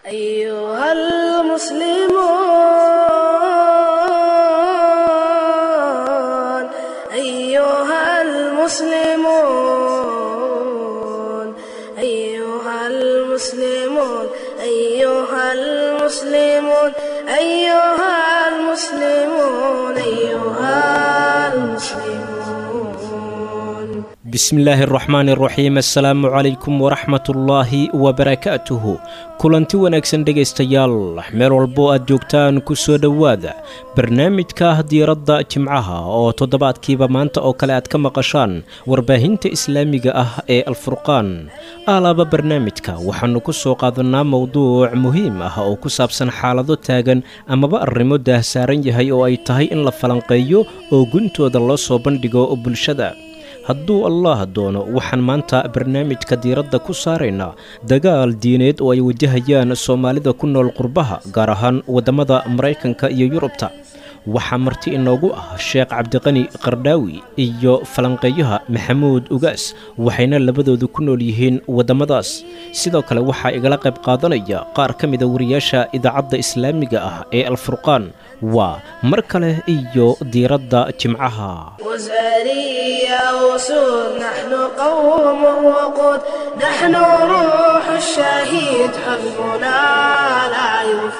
أيها المسلمون أيها المسلمون أيها المسلمون أيها المسلمون أيها المسلمون أيها المسلمون bismillaahi araxmaani araxiim assalaamu calaykum waraxmatullaahi wabarakaatuhu kulanti wanaagsan dhegaystayaal meel walbo aad joogtaan ku soo dhowaada barnaamijka diiradda jimcaha oo toddobaadkiiba maanta oo kale aad ka maqashaan warbaahinta islaamiga ah ee alfurqaan alaaba barnaamijka waxaannu ku soo qaadannaa mowduuc muhiim ah oo ku saabsan xaalado taagan amaba arrimo daahsaaran yahay oo ay tahay in la falanqeeyo oo guntooda loo soo bandhigo bulshada hadduu allah doono waxaan maanta barnaamijka diiradda ku saaraynaa dagaal diineed oo ay wajahayaan soomaalida ku nool qurbaha gaar ahaan waddamada maraykanka iyo yurubta waxaa marti inoogu ah sheekh cabdiqani qardhaawi iyo falanqeeyaha maxamuud ugaas waxayna labadoodu ku nool yihiin waddamadaas sidoo kale waxaa igala qayb qaadanaya qaar ka mida wariyaasha idaacadda islaamiga ah ee alfurqaan waa mar kale iyo diiradda jimcaha وزارية وسود نحن قوم وقود نحن روح الشهيد حزبنا لا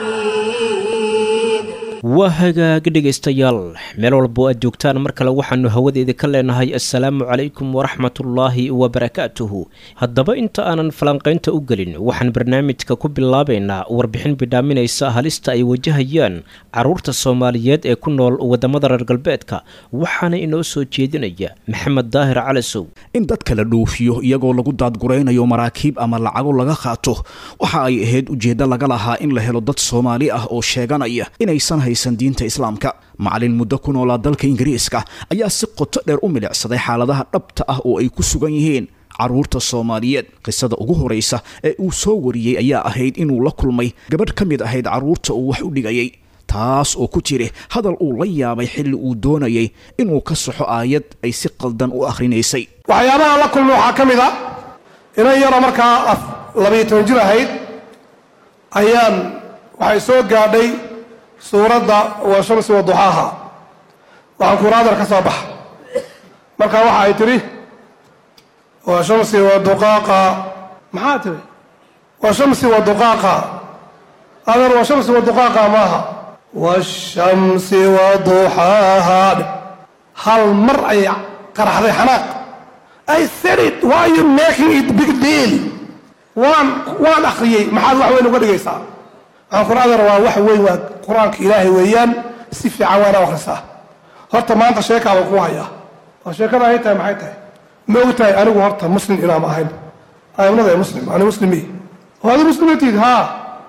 يفيد waa hagaag dhegaystayaal meel walbo aad joogtaan mar kale waxaannu hawadeeda ka leenahay assalaamu calaykum waraxmatullaahi wabarakaatuhu haddaba inta aanan falanqaynta u gelin waxaan barnaamijka ku bilaabaynaa warbixin bidhaaminaysa halista ay wajahayaan carruurta soomaaliyeed ee ku nool waddamada reer galbeedka waxaana inoo soo jeedinaya maxamed daahir calasow in dadka la dhoofiyo iyagoo lagu daadguraynayo maraakiib ama lacago laga qaato waxa ay ahayd ujeeddo laga lahaa in la helo dad soomaali ah oo sheeganaya inaysan haysan diinta islaamka macalin muddo ku noolaa dalka ingiriiska ayaa si qoto dheer u milicsaday xaaladaha dhabta ah oo ay ku sugan yihiin carruurta soomaaliyeed qisada ugu horaysa ee uu soo wariyey ayaa ahayd inuu la kulmay gabadh ka mid ahayd carruurta uu wax u dhigayay taas oo ku jiri hadal uu la yaabay xilli uu doonayay inuu ka saxo aayad ay si qaldan u akhrinaysay waxyaabaha la kulma waxaa ka mid a inan yaroo markaa af labayo toban jir ahayd ayaan waxay soo gaadhay suuradda waa shamsi wa duxaaha waxaan kuraadar ka soo baxa markaa waxa ay tidhi waa shamsi wa duqaaqa maxaa tidhi waa shamsi wa duqaaqa adeer waa shamsi wa duqaaqa maaha washamsi wa duxaaha hal mar ayay qaraxday xanaaq I said it why are you making it big deal waan waan akhriyey maxaad wax weyn uga dhigaysaa waxaan qur-aankana waa wax weyn waa qur-aanka ilaahay weeyaan si fiican waana akhrisaa horta maanta sheekaaba ku hayaa oo sheekada ay tahay maxay tahay ma og tahay anigu horta muslim inaama ahayn amnada muslim ani muslimi oo adi muslimatiid haa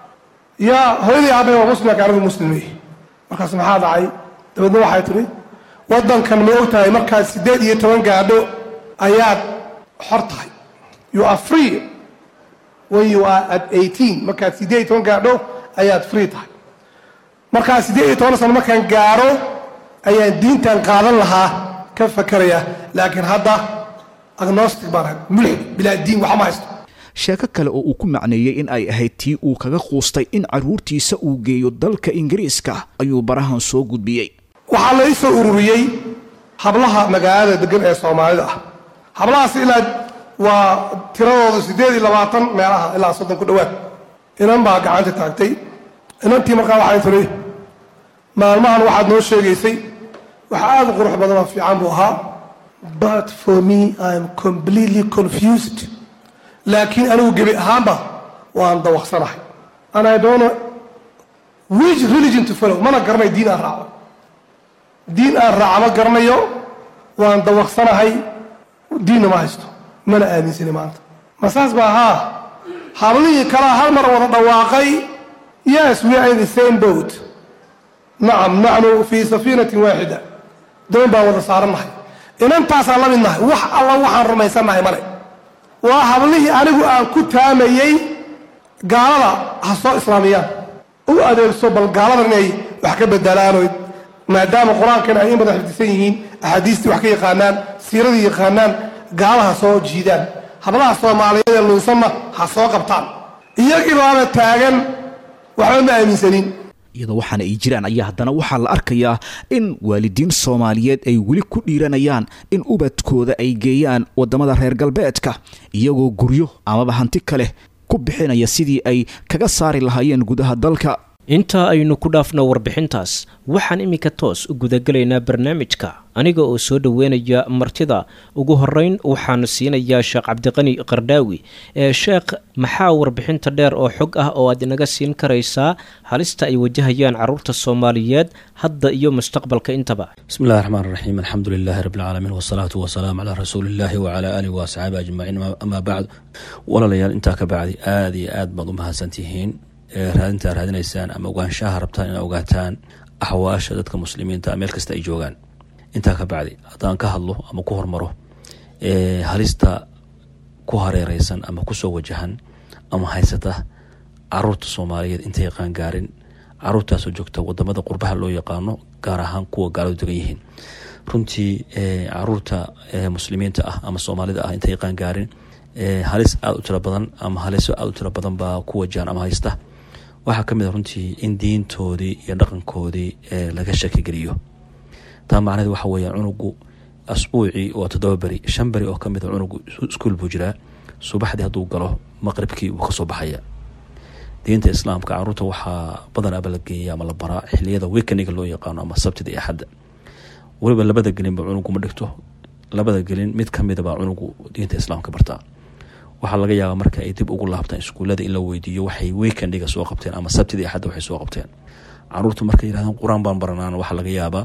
yaa hooyadii aabay waa muslim laakiin anigu muslimi markaas maxaa dhacay dabeedna waxay tidhi waddankan ma og tahay markaad siddeed iyo toban gaadho ayaad xor tahay you are free when you are at eighteen markaad siddeed iyo toban gaadho ayaad free tahay markaa siddeed iyo toban sano markaan gaadho ayaan diintan qaadan lahaa ka fakeraya laakiin hadda agnostic baan ahay mulxid bilaa diin waxma haysto sheeko kale oo uu ku macneeyey in ay ahayd tii uu kaga quustay in carruurtiisa uu geeyo dalka ingiriiska ayuu barahan soo gudbiyey waxaa la ii soo ururiyey hablaha magaalada degan ee soomaalida ah hablahaas ilaa waa tiradooda siddeed iyo labaatan meelaha ilaa soddon ku dhowaad inan baa gacanta taagtay inantii markaa waxay tidhi maalmahan waxaad noo sheegaysay wax aad u qurux badan oo fiican buu ahaa but for me i am completely confused laakiin anigu gebi ahaanba waan dawaqsanahay and i don't know which religion to follow mana garanayo diin aan raaco diin aan raaca ma garanayo waan dawaqsanahay diinna ma haysto mana aaminsani maanta ma saas baa haa hablihii kalaa hal mar wada dhawaaqay yes we are in the same boat nacam naxnu fii safiinatin waaxida doon baan wada saarannahay inantaasaan la midnahay wax alla waxaan rumaysannahay male waa hablihii anigu aan ku taamayey gaalada ha soo islaamiyaan u adeegso bal gaaladan inay wax ka bedelaanoy maadaama qur-aankan ay in badan xifdisan yihiin axaadiistii wax ka yaqaanaan siiradii yaqaanaan gaalaha soo jiidaan hablaha soomaaliyeed ee luunsanna ha soo qabtaan iyagii baaba taagan waxba ma aaminsanin iyadoo waxaana ay jiraan ayaa haddana waxaa la arkayaa in waalidiin soomaaliyeed ay weli ku dhiiranayaan in ubadkooda ay geeyaan waddamada reer galbeedka iyagoo guryo amaba hanti kale ku bixinaya sidii ay kaga saari lahaayeen gudaha dalka intaa aynu ku dhaafno warbixintaas waxaan iminka toos u gudagelaynaa barnaamijka aniga oo soo dhoweynaya martida ugu horeyn waxaan siinayaa sheekh cabdiqani qardhaawi ee sheekh maxaa warbixinta dheer oo xog ah oo aad inaga siin karaysaa halista ay wajahayaan caruurta soomaaliyeed hadda iyo mustaqbalka intaba bismi illahi raxmaan raxiim alxamdu lilaahi rabbi alcaalamiin wasalaatu wasalaamu calaa rasuuliillaahi wacalaa aalihi wa asxaabi ajmaciin amaa bacd walaalayaal intaa ka bacdi aada iyo aad baad u mahadsantihiin raadintaa raadinaysaan ama ogaanshaha rabtaan inaa ogaataan axwaasha dadka muslimiinta meel kasta ay joogaan intaa ka bacdi haddaan ka hadlo ama ku hormaro halista ku hareereysan ama kusoo wajahan ama haysata caruurta soomaaliyeed intay qaangaarin caruurtaasoo joogta wadamada qurbaha loo yaqaano gaar ahaan kuwa gaaladu degan yihiin runtii caruurta muslimiinta ah ama soomaalida ah intay qaangaarin halis aada u tiro badan ama haliso aada u tiro badan baa ku wajahan ama haysta waxaa ka mid a runtii in diintoodii iyo dhaqankoodii laga shakigeliyo taa macnaheed waxa weeya cunugu asbuucii waa toddoba beri shan beri oo kamid a cunugu iskuol buu jiraa subaxdii hadduu galo maqribkii wuu kasoo baxaya diinta islaamka caruurta waxaa badan aba la geeya ama la baraa xiliyada wekeniga loo yaqaano ama sabtida iyo axadda weliba labada gelinba cunugu ma dhigto labada gelin mid kamidabaa cunugu diinta islaamka bartaa waxaa laga yaabaa marka ay dib ugu laabtaan iskuullada in la weydiiyo waxay weekendiga soo qabteen ama sabtidii axadda waxay soo qabteen caruurtu markay yirahdaan qur-aan baan baranaan waxaa laga yaabaa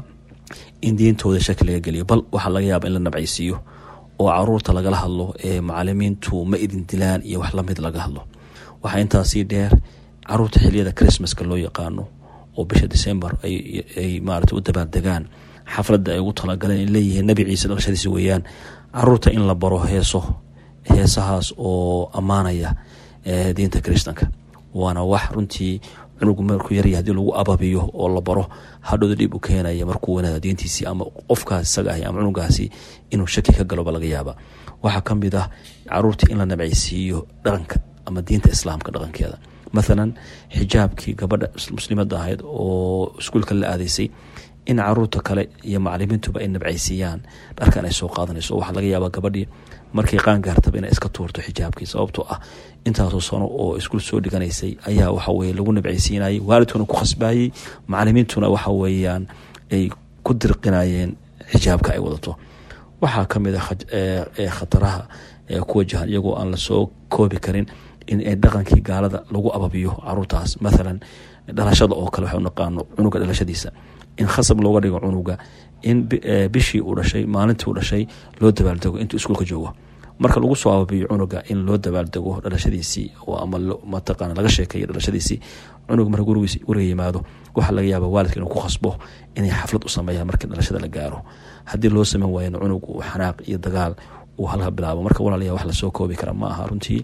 in diintooda shaki laga geliyo bal waxaa laga yaabaa in la nabcaysiiyo oo caruurta lagala hadlo ee macalimiintu ma idin dilaan iyo wax lamid laga hadlo waxaa intaasii dheer caruurta xiliyada christmaska loo yaqaano oo bisha december ay maarata u dabaaldegaan xafladda ay ugu talagaleen in leeyihiin nabi ciise dhalashadiisi weeyaan caruurta in la baro heeso heesahaas oo ammaanaya diinta kristanka waana wax runtii cunugu markuu yarya hadii lagu ababiyo oo la baro hadhowda dhib u keenaya markuu wanaada diintiisii ama qofkaas isaga ah ama cunugaasi inuu shaki ka galoba laga yaaba waxaa ka mid ah caruurtii in la nabcaysiiyo dhaqanka ama diinta islaamka dhaqankeeda mathalan xijaabkii gabadha muslimada ahayd oo iskuulka la aadaysay in caruurta kale iyo macalimiintuba ay nabcaysiiyaan dharkan ay soo qaadanayso waxaa laga yaabaa gabadhii markay qaangaartaba inay iska tuurto xijaabkii sababtoo ah intaasoo sano oo iskuul soo dhiganaysay ayaa waxaweye lagu nabcaysiinayay waalidkuna ku khasbayey macalimiintuna waxa weeyaan ay ku dirqinayeen xijaabka ay wadato waxaa kamid a khataraha ku wajahan iyagoo aan lasoo koobi karin in dhaqankii gaalada lagu ababiyo caruurtaas mathalan dhalashada oo kale waxa naqaano cunuga dhalashadiisa in khasab looga dhigo cunuga in bishii uu dhashay maalintii uu dhashay loo dabaaldego intuu iskuulka joogo marka lagu soo ababiyo cunuga in loo dabaaldego dhalashadiisii ama mataqaana laga sheekeeyo dhalashadiisii cunuga marka guriga yimaado waxaa laga yaaba waalidka inuu ku khasbo inay xaflad u sameeyaan markii dhalashada la gaaro haddii loo sameyn waayana cunug uu xanaaq iyo dagaal uu halka bilaabo marka walaalaya wax lasoo koobi kara ma aha runtii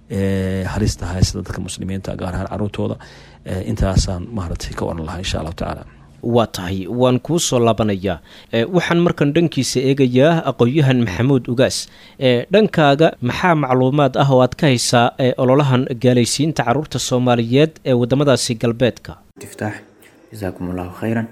halista haysata dadka muslimiinta gaar ahaan caruurtooda intaasaan maaragtay ka oran lahaa insha allahu tacaala waa tahay waan kuu soo laabanayaa waxaan markan dhankiisa eegayaa aqoon-yahan maxamuud ugaas dhankaaga maxaa macluumaad ah oo aad ka haysaa ololahan gaalaysiinta caruurta soomaaliyeed ee wadamadaasi galbeedka iftaax jasaakum allahu khayran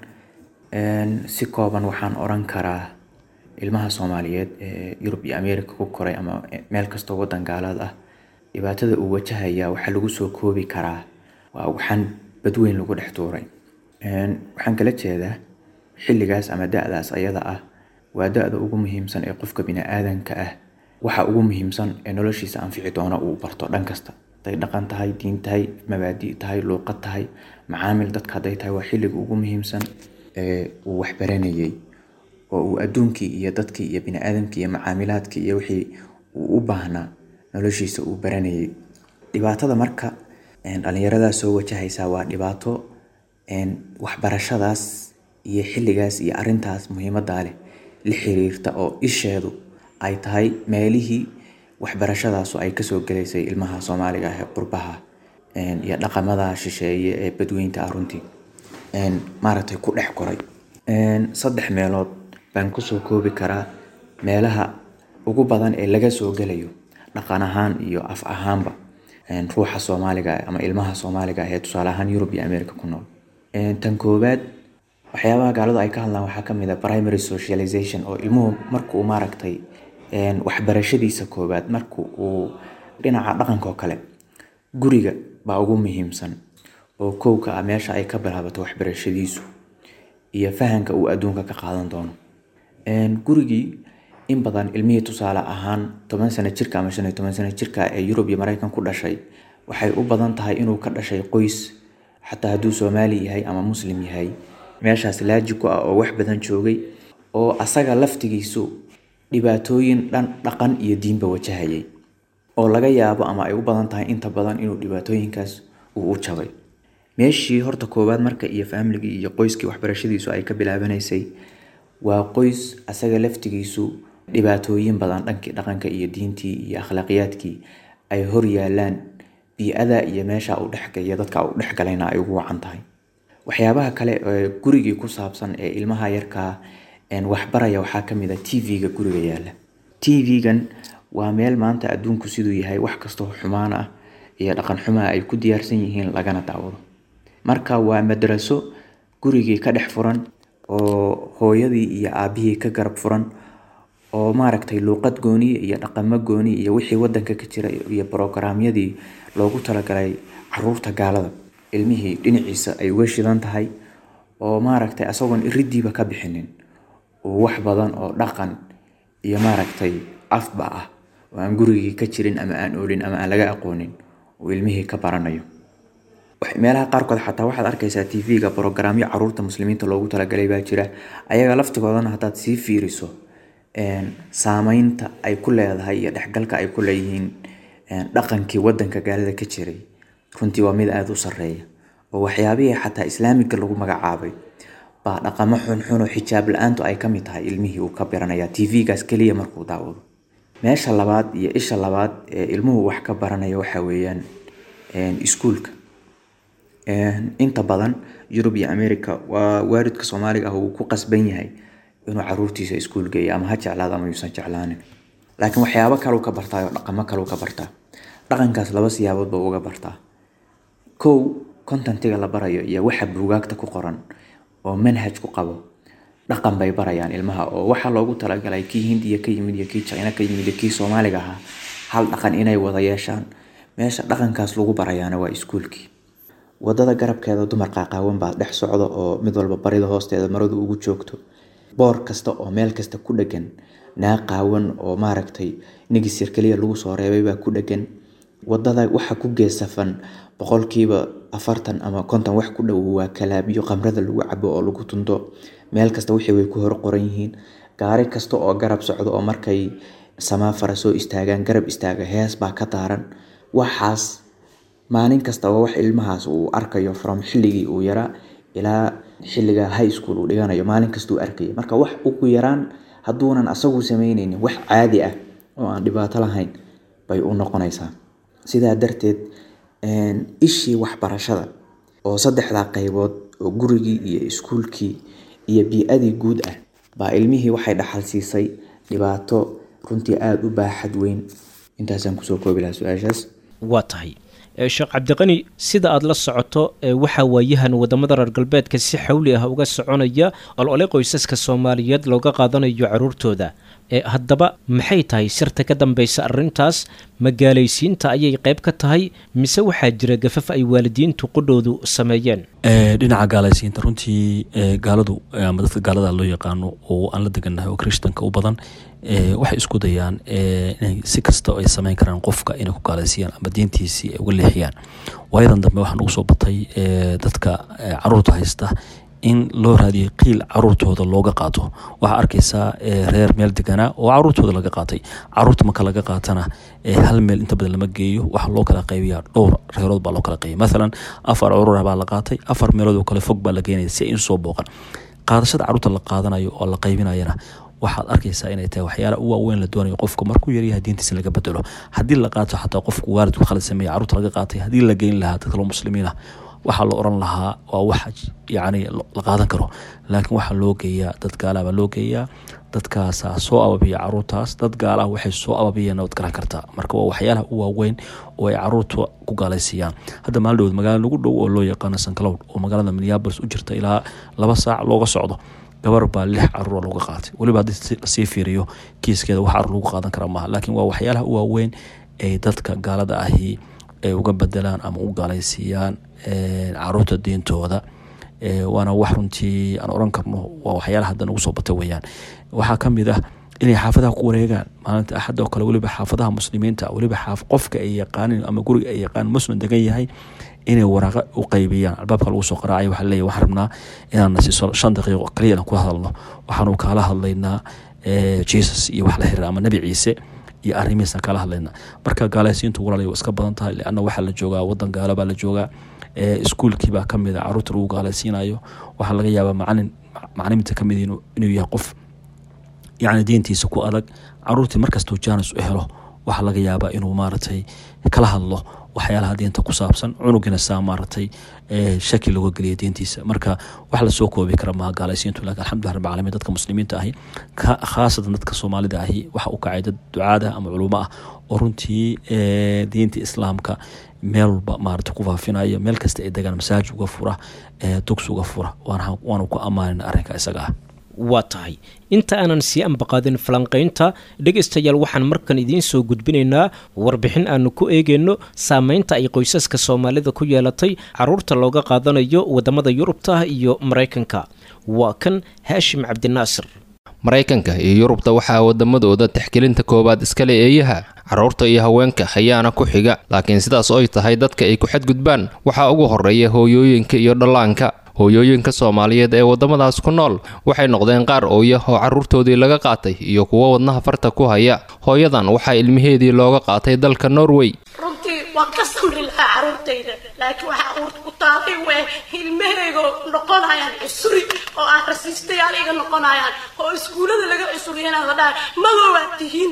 si kooban waxaan oran karaa ilmaha soomaaliyeed ee yurub iyo ameerika ku koray ama meel kastoo wadan gaalaad ah dhibaatada uu wajahaya waxaa lagu soo koobi karaa waa waxaan badweyn lagu dhex tuuray waxaan kala jeedaa xilligaas ama da-daas ayada ah waa da-da ugu muhiimsan ee qofka bini-aadanka ah waxa ugu muhiimsan ee noloshiisa anfici doona uu barto dhan kasta haday dhaqan tahay diin tahay mabaadi tahay luuqad tahay macaamil dadka hadday tahay waa xilliga ugu muhiimsan ee uu waxbaranayay oo uu adduunkii iyo dadkii iyo bini-aadamkii iyo macaamilaadkii iyo wixii uu u baahnaa noloshiisa uu baranayay dhibaatada marka dhalinyaradaas soo wajahaysa waa dhibaato waxbarashadaas iyo xilligaas iyo arintaas muhiimadaa leh la xiriirta oo isheedu ay tahay meelihii waxbarashadaasu ay kasoo gelaysay ilmaha soomaaliga ah ee qurbaha iyo dhaqamada shisheeye ee badweynta ah runtii maaragtay ku dhex koray saddex meelood baan kusoo koobi karaa meelaha ugu badan ee laga soo gelayo dhaqan ahaan iyo af ahaanba ruuxa soomaaliga ama ilmaha soomaaliga ee tusaale ahaan yurub iyo america ku nool tan koowaad waxyaabaha gaaladu ay ka hadlaan waxaa kamid a primary socialization oo ilmuhu markuu maaragtay waxbarashadiisa koowaad marka uu dhinaca dhaqanka oo kale guriga baa ugu muhiimsan oo kowka ah meesha ay ka bilaabato waxbarashadiisu iyo fahanka uu adduunka ka qaadan doono gurigii in badan ilmihii tusaale ahaan toban sano jirka ama shan iyo toban sano jirka ee yurub iyo mareykan ku dhashay waxay u badan tahay inuu ka dhashay qoys xataa hadduu soomaali yahay ama muslim yahay meeshaas laaji ku ah oo wax badan joogay oo asaga laftigiisu dhibaatooyin dhan dhaqan iyo diinba wajahayay oo laga yaabo ama ay u badan tahay inta badan inuu dhibaatooyinkaas uu u jabay meeshii horta koowaad marka iyo faamligii iyo qoyskii waxbarashadiisu ay ka bilaabanaysay waa qoys asaga laftigiisu dhibaatooyin badan dhankii dhaqanka iyo diintii iyo akhlaaqiyaadkii ay hor yaalaan bii-ada iyo meesha u dhexgaya dadka u dhexgalayna ay ugu wacan tahay waxyaabaha kale ee gurigii ku saabsan ee ilmaha yarkaa waxbaraya waxaa kamid a t v-ga guriga yaala t v-gan waa meel maanta adduunku siduu yahay wax kastoo xumaan ah iyo dhaqan xumaa ay ku diyaarsan yihiin lagana daawado marka waa madraso gurigii ka dhex furan oo hooyadii iyo aabihii ka garab furan oo maaragtay luuqad gooniya iyo dhaqamo gooni iyo wixii wadanka ka jira iyo brograamyadii loogu talagalay caruurta gaalada ilmihii dhinaciisa ay uga shidan tahay oo maaragtay asagoon iridiiba ka bixinin oo wax badan oo dhaqan iyo maaragtay afba ah oo aan gurigii ka jirin ama aan oolin ama aan laga aqoonin oo ilmihii ka baranayo meelaha qaarkood xataa waxaad arkaysaa t v-ga brograamyo caruurta muslimiinta loogu talagalay baa jira ayaga laftigoodana haddaad sii fiiriso saameynta ay ku leedahay iyo dhexgalka ay ku leeyihiin dhaqankii wadanka gaalada ka jiray runtii waa mid aada u sareeya oo waxyaabihii xataa islaamiga lagu magacaabay baa dhaqamo xunxun oo xijaab la-aantu ay kamid tahay ilmihii uu ka baranaya t v-gaas keliya markuu daawado meesha labaad iyo isha labaad ee ilmuhu wax ka baranaya waxa weeyaan iskuulka inta badan yurub iyo america waa waalidka soomaaliga ah uu ku qasban yahay inuu caruurtiisa iskuul geeyo ama ha jeclaado ama yuusan jeclaanin laakiin waxyaabo kaleu ka bartaa oo dhaqamo kaleu ka bartaa dhaqankaas laba siyaabood buu uga bartaa kow contentiga la barayo iyo waxa buugaagta ku qoran oo manhaj ku qabo dhaqan bay barayaan ilmaha oo waxaa loogu talagalay kii hindiya ka yimid iyo kii jina ka yimid iyo kii soomaaliga ahaa hal dhaqan inay wada yeeshaan meesha dhaqankaas lagu barayaana waa iskuulkii wadada garabkeeda dumar qaaqaawan baa dhex socda oo mid walba barida hoosteeda maradu ugu joogto boor kasta oo meel kasta ku dhegan naa qaawan oo maaragtay nigisir keliya lagu soo reebay baa ku dhegan wadada waxa ku geesafan boqolkiiba afartan ama konton wax ku dhow waa kalaabiyo qamrada lagu cabo oo lagu tunto meel kasta wixii way ku hor qoran yihiin gaari kasta oo garab socdo oo markay samaafara soo istaagaan garab istaaga hees baa ka daaran waxaas maalin kasta waa wax ilmahaas uu arkayo from xilligii uu yaraa ilaa xilliga high school uu dhiganayo maalin kastuu arkayo marka wax ugu yaraan hadduunan asagu sameyneynin wax caadi ah oo aan dhibaato lahayn bay u noqonaysaa sidaa darteed ishii waxbarashada oo saddexdaa qaybood oo gurigii iyo iskuulkii iyo bii-adii guud ah baa ilmihii waxay dhaxal siisay dhibaato runtii aada u baaxad weyn intaasaan kusoo koobi lahaa su-aashaas waa tahay sheekh cabdiqani sida aada la socoto waxaa waayahan wadamada reer galbeedka si xawli ah uga soconaya olole qoysaska soomaaliyeed looga qaadanayo caruurtooda haddaba maxay tahay sirta ka dambeysa arintaas magaalaysiinta ayay qayb ka tahay mise waxaa jira gafaf ay waalidiintu qudhoodu sameeyeen dhinaca gaalaysiinta runtii gaaladu ama dadka gaalada loo yaqaano oo aan la degannahay oo krishtanka u badan waxay isku dayaan inay si kasta ay sameyn karaan qofka inay ku gaalaysiiyaan ama diintiisii ay uga leexiyaan waayadan dambe waxaa nagu soo batay dadka caruurta haysta in loo raadiyay qiil caruurtooda looga qaato waxaa arkaysaa reer meel deganaa oo caruurtooda laga qaatay caruurta marka laga qaatana hal meel inta badan lama geeyo waxaa loo kala qaybiya dhowr reerood baa loo kala qaybiya maalan afar curura baa la qaatay afar meelood oo kale fog baa la geenaya si ay insoo booqan qaadashada caruurta la qaadanayo oo la qaybinayana waxaad arkaysaa inay tahay waxyaala u waaweyn la doonayo qofka markuu yaryahay diintiisa laga bedelo haddii la qaato xataa qofku waalidku khalad sameeya caruurta laga qaatay haddii la geyn lahaa dad kaloo muslimiin ah waxaa la oran lahaa waa wax yani la qaadan karo laakiin waxaa loo geeyaa dad gaalaha baa loo geeyaa dadkaasaa soo ababiya caruurtaas dad gaalaha waxay soo ababiyeen waad garan kartaa marka waa waxyaalaha u waaweyn oo ay caruurta ku gaalaysiiyaan hadda maaldhowood magaala nagu dhow oo loo yaqaano sancloud oo magaalada minneabolis u jirta ilaa laba saac looga socdo gabar baa lix caruura looga qaatay weliba haddii lasii fiiriyo kiiskeeda wax caruur lagu qaadan kara maaha laakiin waa waxyaalaha u waaweyn ay dadka gaalada ahi ay uga bedelaan ama u gaalaysiiyaan caruurta diintooda waana wax runtii aan oran karno waa waxyaalaha hadda nagu soo bata weyaan waxaa ka mid ah inay xaafadaha ku wareegaan maalinta axad oo kale weliba xaafadaha muslimiinta weliba qofka ay yaqaanin ama guriga ay yaqaan muslim degan yahay inay waraaqa u qaybiyaan albaabka lagu soo qaraacay waxaa leeyahy waxaan rabnaa inaan nasiiso shan daqiiqo kaliya inaan ku hadalno waxaanu kaala hadlaynaa jesus iyo wax la xiriira ama nebi ciise iyo arrimihiisaan kala hadlaynaa marka gaalaysiintu walaalay waa iska badan tahay leanna waxaa la joogaa wadan gaalo baa la joogaa iskuulkii baa ka mid a caruurta lagu gaalaysiinayo waxaa laga yaabaa macalin macaliminta ka mid inuu yahay qof yacni diintiisa ku adag caruurtii markastuu jaanis u helo waxaa laga yaabaa inuu maaragtay kala hadlo waxyaalaha diinta ku saabsan cunugina saa maaragtay shaki looga geliya diintiisa marka wax lasoo koobi kara maha gaalaysiintu lakin alxamdulilah rabbi caalamiin dadka muslimiinta ahi khaasatan dadka soomaalida ahi waxa u kacay dad ducaada ama culumo ah oo runtii diinta islaamka meel walba maarata ku faafinaya meel kasta ay degaan masaaj uga fura dugs uga fura waanu ku ammaanin arrinka isaga ah waa tahay inta aanan sii ambaqaadin falanqaynta dhegaystayaal waxaan markan idiin soo gudbinaynaa warbixin aanu ku eegayno saameynta ay qoysaska soomaalida ku yeelatay caruurta looga qaadanayo waddamada yurubta iyo maraykanka waa kan haashim cabdinaasir maraykanka iyo yurubta waxaa waddamadooda taxgelinta koowaad iskale eeyaha carruurta iyo haweenka ayaana ku xiga laakiin sidaas oy tahay dadka ay ku xadgudbaan waxaa ugu horreeya hooyooyinka iyo dhallaanka hooyooyinka soomaaliyeed ee waddamadaas ku nool waxay noqdeen qaar ooya oo carruurtoodii laga qaatay iyo kuwo wadnaha farta ku haya hooyadan waxaa ilmaheedii looga qaatay dalka norway runtii waan ka samri lahaa carruurtayda laakiin waxaa uurta ku taalay wee ilmahaygo noqonayaan cusuri oo aan rasiistayaal iga noqonayaan oo iskuullada laga cusuriyana la dhahay madoowaad tihiin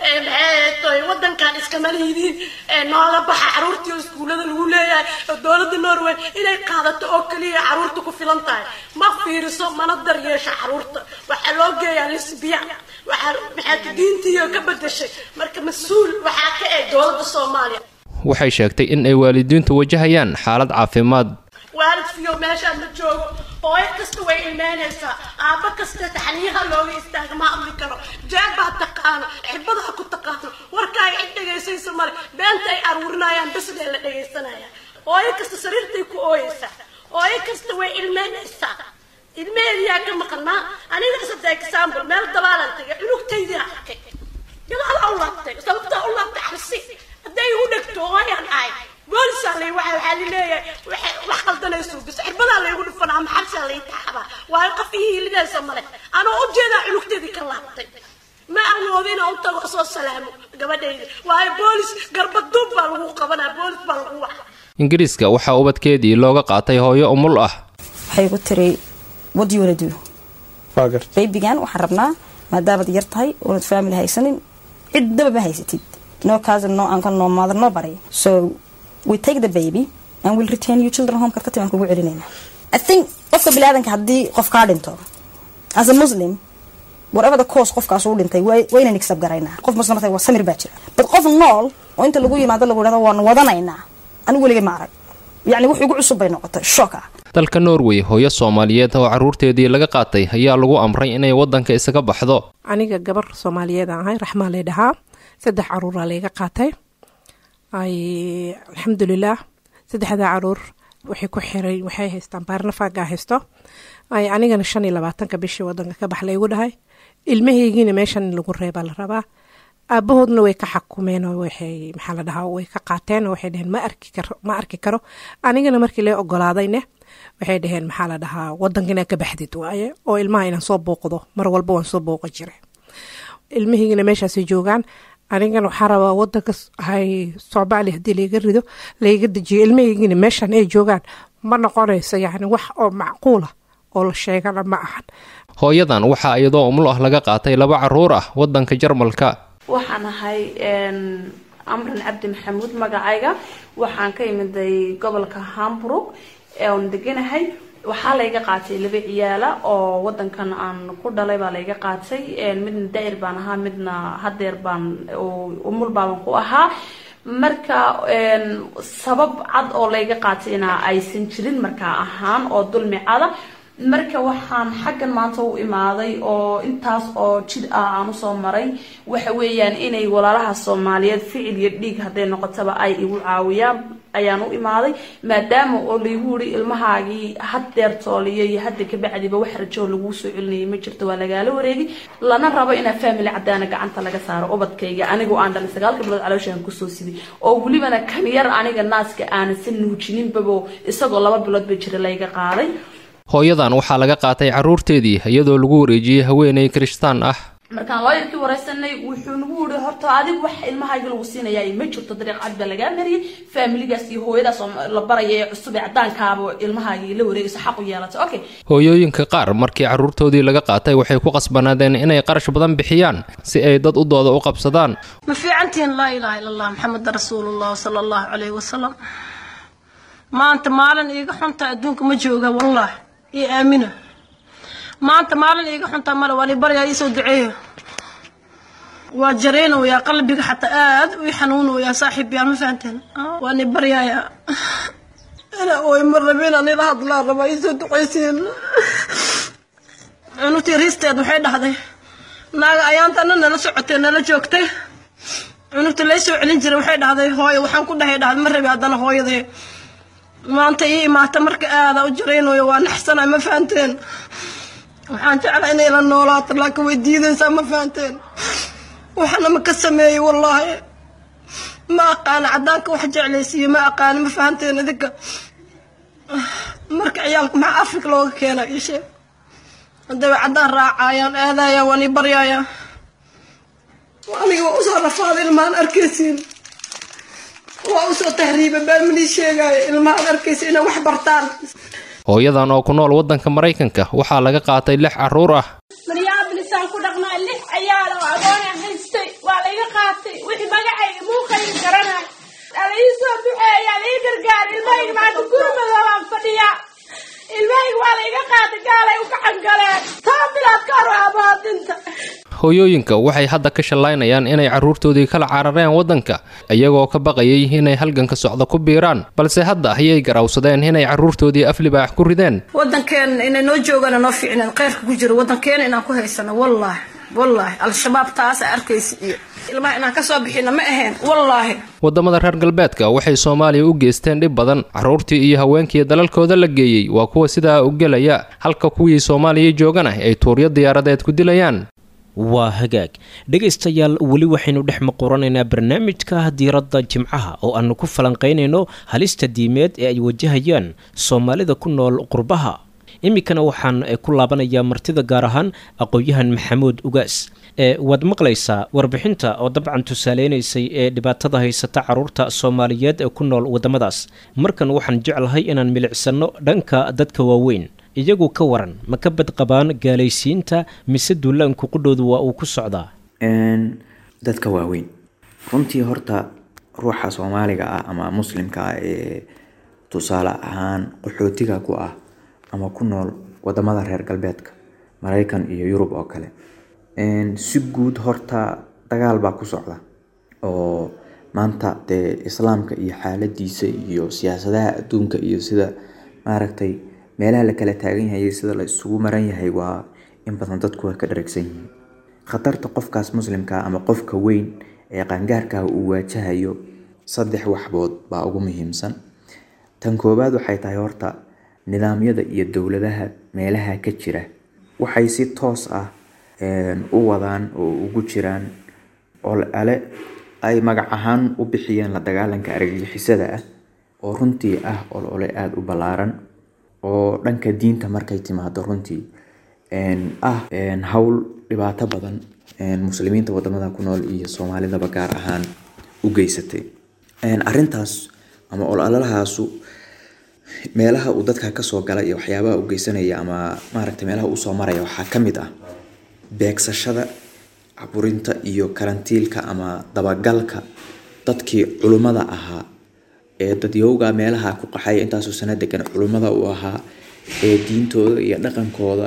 maxay wadankan iskama lihidiin nooga baxa carruurtii oo iskuullada lagu leeyahay oo dowladda norway inay qaadato oo keliya carruurta ku filan tahay ma fiiriso mana daryeesho carruurta waxaa loo geeyaa lisbiya waxaa maxaad diintiiyo ka bedeshay marka mas-uul waxaa ka eg dowladda soomaaliya waxay sheegtay in ay waalidiintu wajahayaan xaalad caafimaad waalidkiyo meeshaan ma joogo hooyo kasta way ilmeynaysaa aabba kasta taxniyaha looga istaaga ma hadli karo jeeg baa taqaano xibadaha ku taqaano warkaaga cid dhegaysaysa male beenta ay aruurinayaan beslee la dhegaysanaya hooyo kasta sariirtay ku ooyeysaa hooyo kasta way ilmeynaysaa ilmeheediyaa ka maqanaa aniga sada example meel dabaalan tagay cunugtaydiaa arkay gadaala u laabtay sababtaa u laabtay cabsi hadday u dhegto hooyaan ahay boolisaa lay waxa waxaa lileeyahay waxay wax qaldanayso bis xirbadaa laygu dhufanaa ama xabsaa lay taxabaa waayo qof ii hiilidaysa male anoo u jeedaa cunugteedii ka laabtay ma awoodi inaan u tago soo salaamo gabadhayda waayo boolis garbaduub baa lagu qabanaa boolis baa lagu waxa ingiriiska waxaa ubadkeedii looga qaatay hooyo umul ah waxay ku tiri what do you wanna do baybigan waxaan rabnaa maadaamaad yar tahay oonad family haysanin ciddaba ma haysatid no cousin no uncle no mother no body so we take the baby and we'll return you children home kartati waan kugu celinayna i think qofka biniaadanka haddii qof kaa dhinto as a muslim whatever the cause qofkaas uu dhintay waynan accept garaynaa qof muslim waa samir baa jira but qof nool oo inta lagu yimaado lagu dhahdo waan wadanaynaa anigu weligay ma arag yacni wax igu cusub bay noqotay shock ah dalka norway hooyo soomaaliyeed oo carruurteedii laga qaatay ayaa lagu amray inay waddanka isaga baxdo aniga gabar soomaaliyeed aan ahay raxmaa lay dhahaa saddex caruuraa layga qaatay ay alxamdulilaah saddexdaa caruur waxay ku xiray waxay haystaan baarnafaagaa haysto ay anigana shan iyo labaatanka bishii wadanka ka bax laygu dhahay ilmahaygiina meeshan in lagu reebaa la rabaa aabahoodna way ka xakumeen oo waxay maxaa la dhahaa way ka qaateen oo waxay dhaheen ma arki karo ma arki karo anigana markii lee ogolaadayne waxay dhaheen maxaa la dhahaa wadanka inaa ka baxdid waaye oo ilmaha inaan soo booqdo mar walba waan soo booqan jiray ilmahaygina meeshaasay joogaan anigana waxaa rabaa wadanka hay soomaaliya haddii layga rido layga dejiyo ilmahaygina meeshan ay joogaan ma noqonayso yacni wax oo macquula oo la sheegana ma ahan hooyadan waxaa iyadoo umul ah laga qaatay laba caruur ah wadanka jarmalka waxaan ahay amran cabdi maxamuud magacayga waxaan ka imiday gobolka hamburg oon deganahay waxaa layga qaatay laba ciyaala oo wadankan aan ku dhalay baa layga qaatay midna daa'ir baan ahaa midna hadeer baan umul baaban ku ahaa marka sabab cad oo layga qaatayna aysan jirin markaa ahaan oo dulmi cada marka waxaan xaggan maanta u imaaday oo intaas oo jid ah aan usoo maray waxa weeyaan inay walaalaha soomaaliyeed ficil iyo dhiig hadday noqotaba ay igu caawiyaan ayaan u imaaday maadaama oo laygu yiri ilmahaagii haddeer tooliyo iyo hadda kabacdiba wax rajoo laguu soo celinayay ma jirto waa lagaala wareegi lana rabo inaa family cadaana gacanta laga saaro ubadkayga anigoo aan dhalin sagaalka bilood calooshaan kusoo siday oo welibana kan yar aniga naaska aanan sa nuujininbabo isagoo laba bilood ba jira layga qaaday hooyadan waxaa laga qaatay carruurteedii iyadoo lagu wareejiyey haweenay kirishtaan ah markaan looyarkii wareysanay wuxuu nagu yiri horta adig wax ilmahayga lagu siinayaa ma jirto dariiq cad baa lagaa mariyay faamiligaas iyo hooyadaas oo la baraya ee cusub ee cadaankaaba ilmahaagii la wareegayso xaq u yeelatay okay hooyooyinka qaar markii carruurtoodii laga qaatay waxay ku qasbanaadeen inay qarash badan bixiyaan si ay dad u dooda u qabsadaan ma fiicantihiin laa ilaaha ila allah maxamed rasuulullah sala allahu calayhi wasalam maanta maalin iiga xunta adduunka ma jooga wallah iyo aamina maanta maalin iiga xuntaa male waa libaryaa iisoo duceeya waa jareynayaa qalbiga xataa aad u xanuunayaa saaxiib yaa ma fahanteen waa ni baryaaya ina oy ma rabin anila hadlaa rabaa iisoo duceysiin cunugtii riisteed waxay dhahday naaga ayaanta ana nala socotay nala joogtay cunugta lay soo celin jiray waxay dhahday hooyo waxaan ku dhahay dhahday ma rabi haddana hooyaday maanta ii imaata marka aada u jaraynayo waa naxsanay ma fahanteen waxaan jeclaa inay la noolaato laakiin way diidaysaa ma fahanteen waxna ma ka sameeyey wallaahi ma aqaana caddaanka wax jeclaysiiyo ma aqaana ma fahanteen idinka marka ciyaalka maxaa afrika looga keena isheeg hadday way caddaan raacayaan aadayaan waan ii baryaayaan aniga waa usoo rafaaday ilmahan arkaysiin waa usoo tahriiba baan manii sheegaayo ilmahan arkaysa inay wax bartaan hooyadan oo ku nool waddanka maraykanka waxaa laga qaatay lix carruur ah minneabolisaan ku dhaqnaa lix ciyaal oo agoona haystay waa layga qaatay wixii magacayga muuqayga garanay alaii soo duceeya alii gargaar ilmahayga maanta gurmada waan fadhiyaa ilmahayga waa layga qaatay gaalay u gacan galeen taa bilaad ka hor abaadinta hooyooyinka waxay hadda ka shallaynayaan inay carruurtoodii kala carareen waddanka iyagoo ka baqayay inay halganka socda ku biiraan balse hadda ayay garawsadeen inay carruurtoodii aflibaax ku rideen waddankeena inay noo joogaan noo fiicneen khayrka ku jiro waddankeena inaan ku haysano wallaahi wallaahi al-shabaab taasa arkaysa iyo ilmaha inaan ka soo bixina ma ahayn wallaahi waddamada reer galbeedka waxay soomaaliya u geysteen dhib badan carruurtii iyo haweenkii dalalkooda la geeyey waa kuwa sidaa u gelaya halka kuwii soomaaliya joogana ay tuuryo diyaaradeed ku dilayaan waa hagaag dhegaystayaal weli waxaynu dhex maquranaynaa barnaamijka diiradda jimcaha oo aanu ku falanqaynayno halista diimeed ee ay wajahayaan soomaalida ku nool qurbaha iminkana waxaan ku laabanayaa martida gaar ahaan aqoon-yahan maxamuud ugaas waad maqlaysaa warbixinta oo dabcan tusaaleynaysay ee dhibaatada haysata caruurta soomaaliyeed ee ku nool waddamadaas markan waxaan jeclahay inaan milicsanno dhanka dadka waaweyn iyagu ka waran ma ka badqabaan gaalaysiinta mise duulaanku qudhoodu waa uu ku socdaa dadka waaweyn runtii horta ruuxa soomaaliga ah ama muslimka ah ee tusaale ahaan qaxootiga ku ah ama ku nool wadamada reer galbeedka maraykan iyo yurub oo kale si guud horta dagaal baa ku socda oo maanta dee islaamka iyo xaaladiisa iyo siyaasadaha adduunka iyo sida maaragtay meelaha la kala taagan yahay sida la isugu maran yahay waa in badan dadku way ka dharagsan yihiin khatarta qofkaas muslimka ama qofka weyn ee qaangaarkaah uu waajahayo saddex waxbood baa ugu muhiimsan tan koowaad waxay tahay horta nidaamyada iyo dowladaha meelaha ka jira waxay si toos ah u wadaan oo ugu jiraan ole ay magac ahaan u bixiyeen la dagaalanka argagixisada ah oo runtii ah olole aada u ballaaran oo dhanka diinta markay timaado runtii ah howl dhibaato badan muslimiinta wadamada ku nool iyo soomaalidaba gaar ahaan u geysatay arintaas ama ololahaasu meelaha uu dadka kasoo gala iyo waxyaabaha u geysanaya ama maaragta meelaha usoo maraya waxaa kamid ah beegsashada caburinta iyo karantiilka ama dabagalka dadkii culummada ahaa ee dadyowga meelaha ku qaxaya intaasoo sana degan culummada uu ahaa ee diintooda iyo dhaqankooda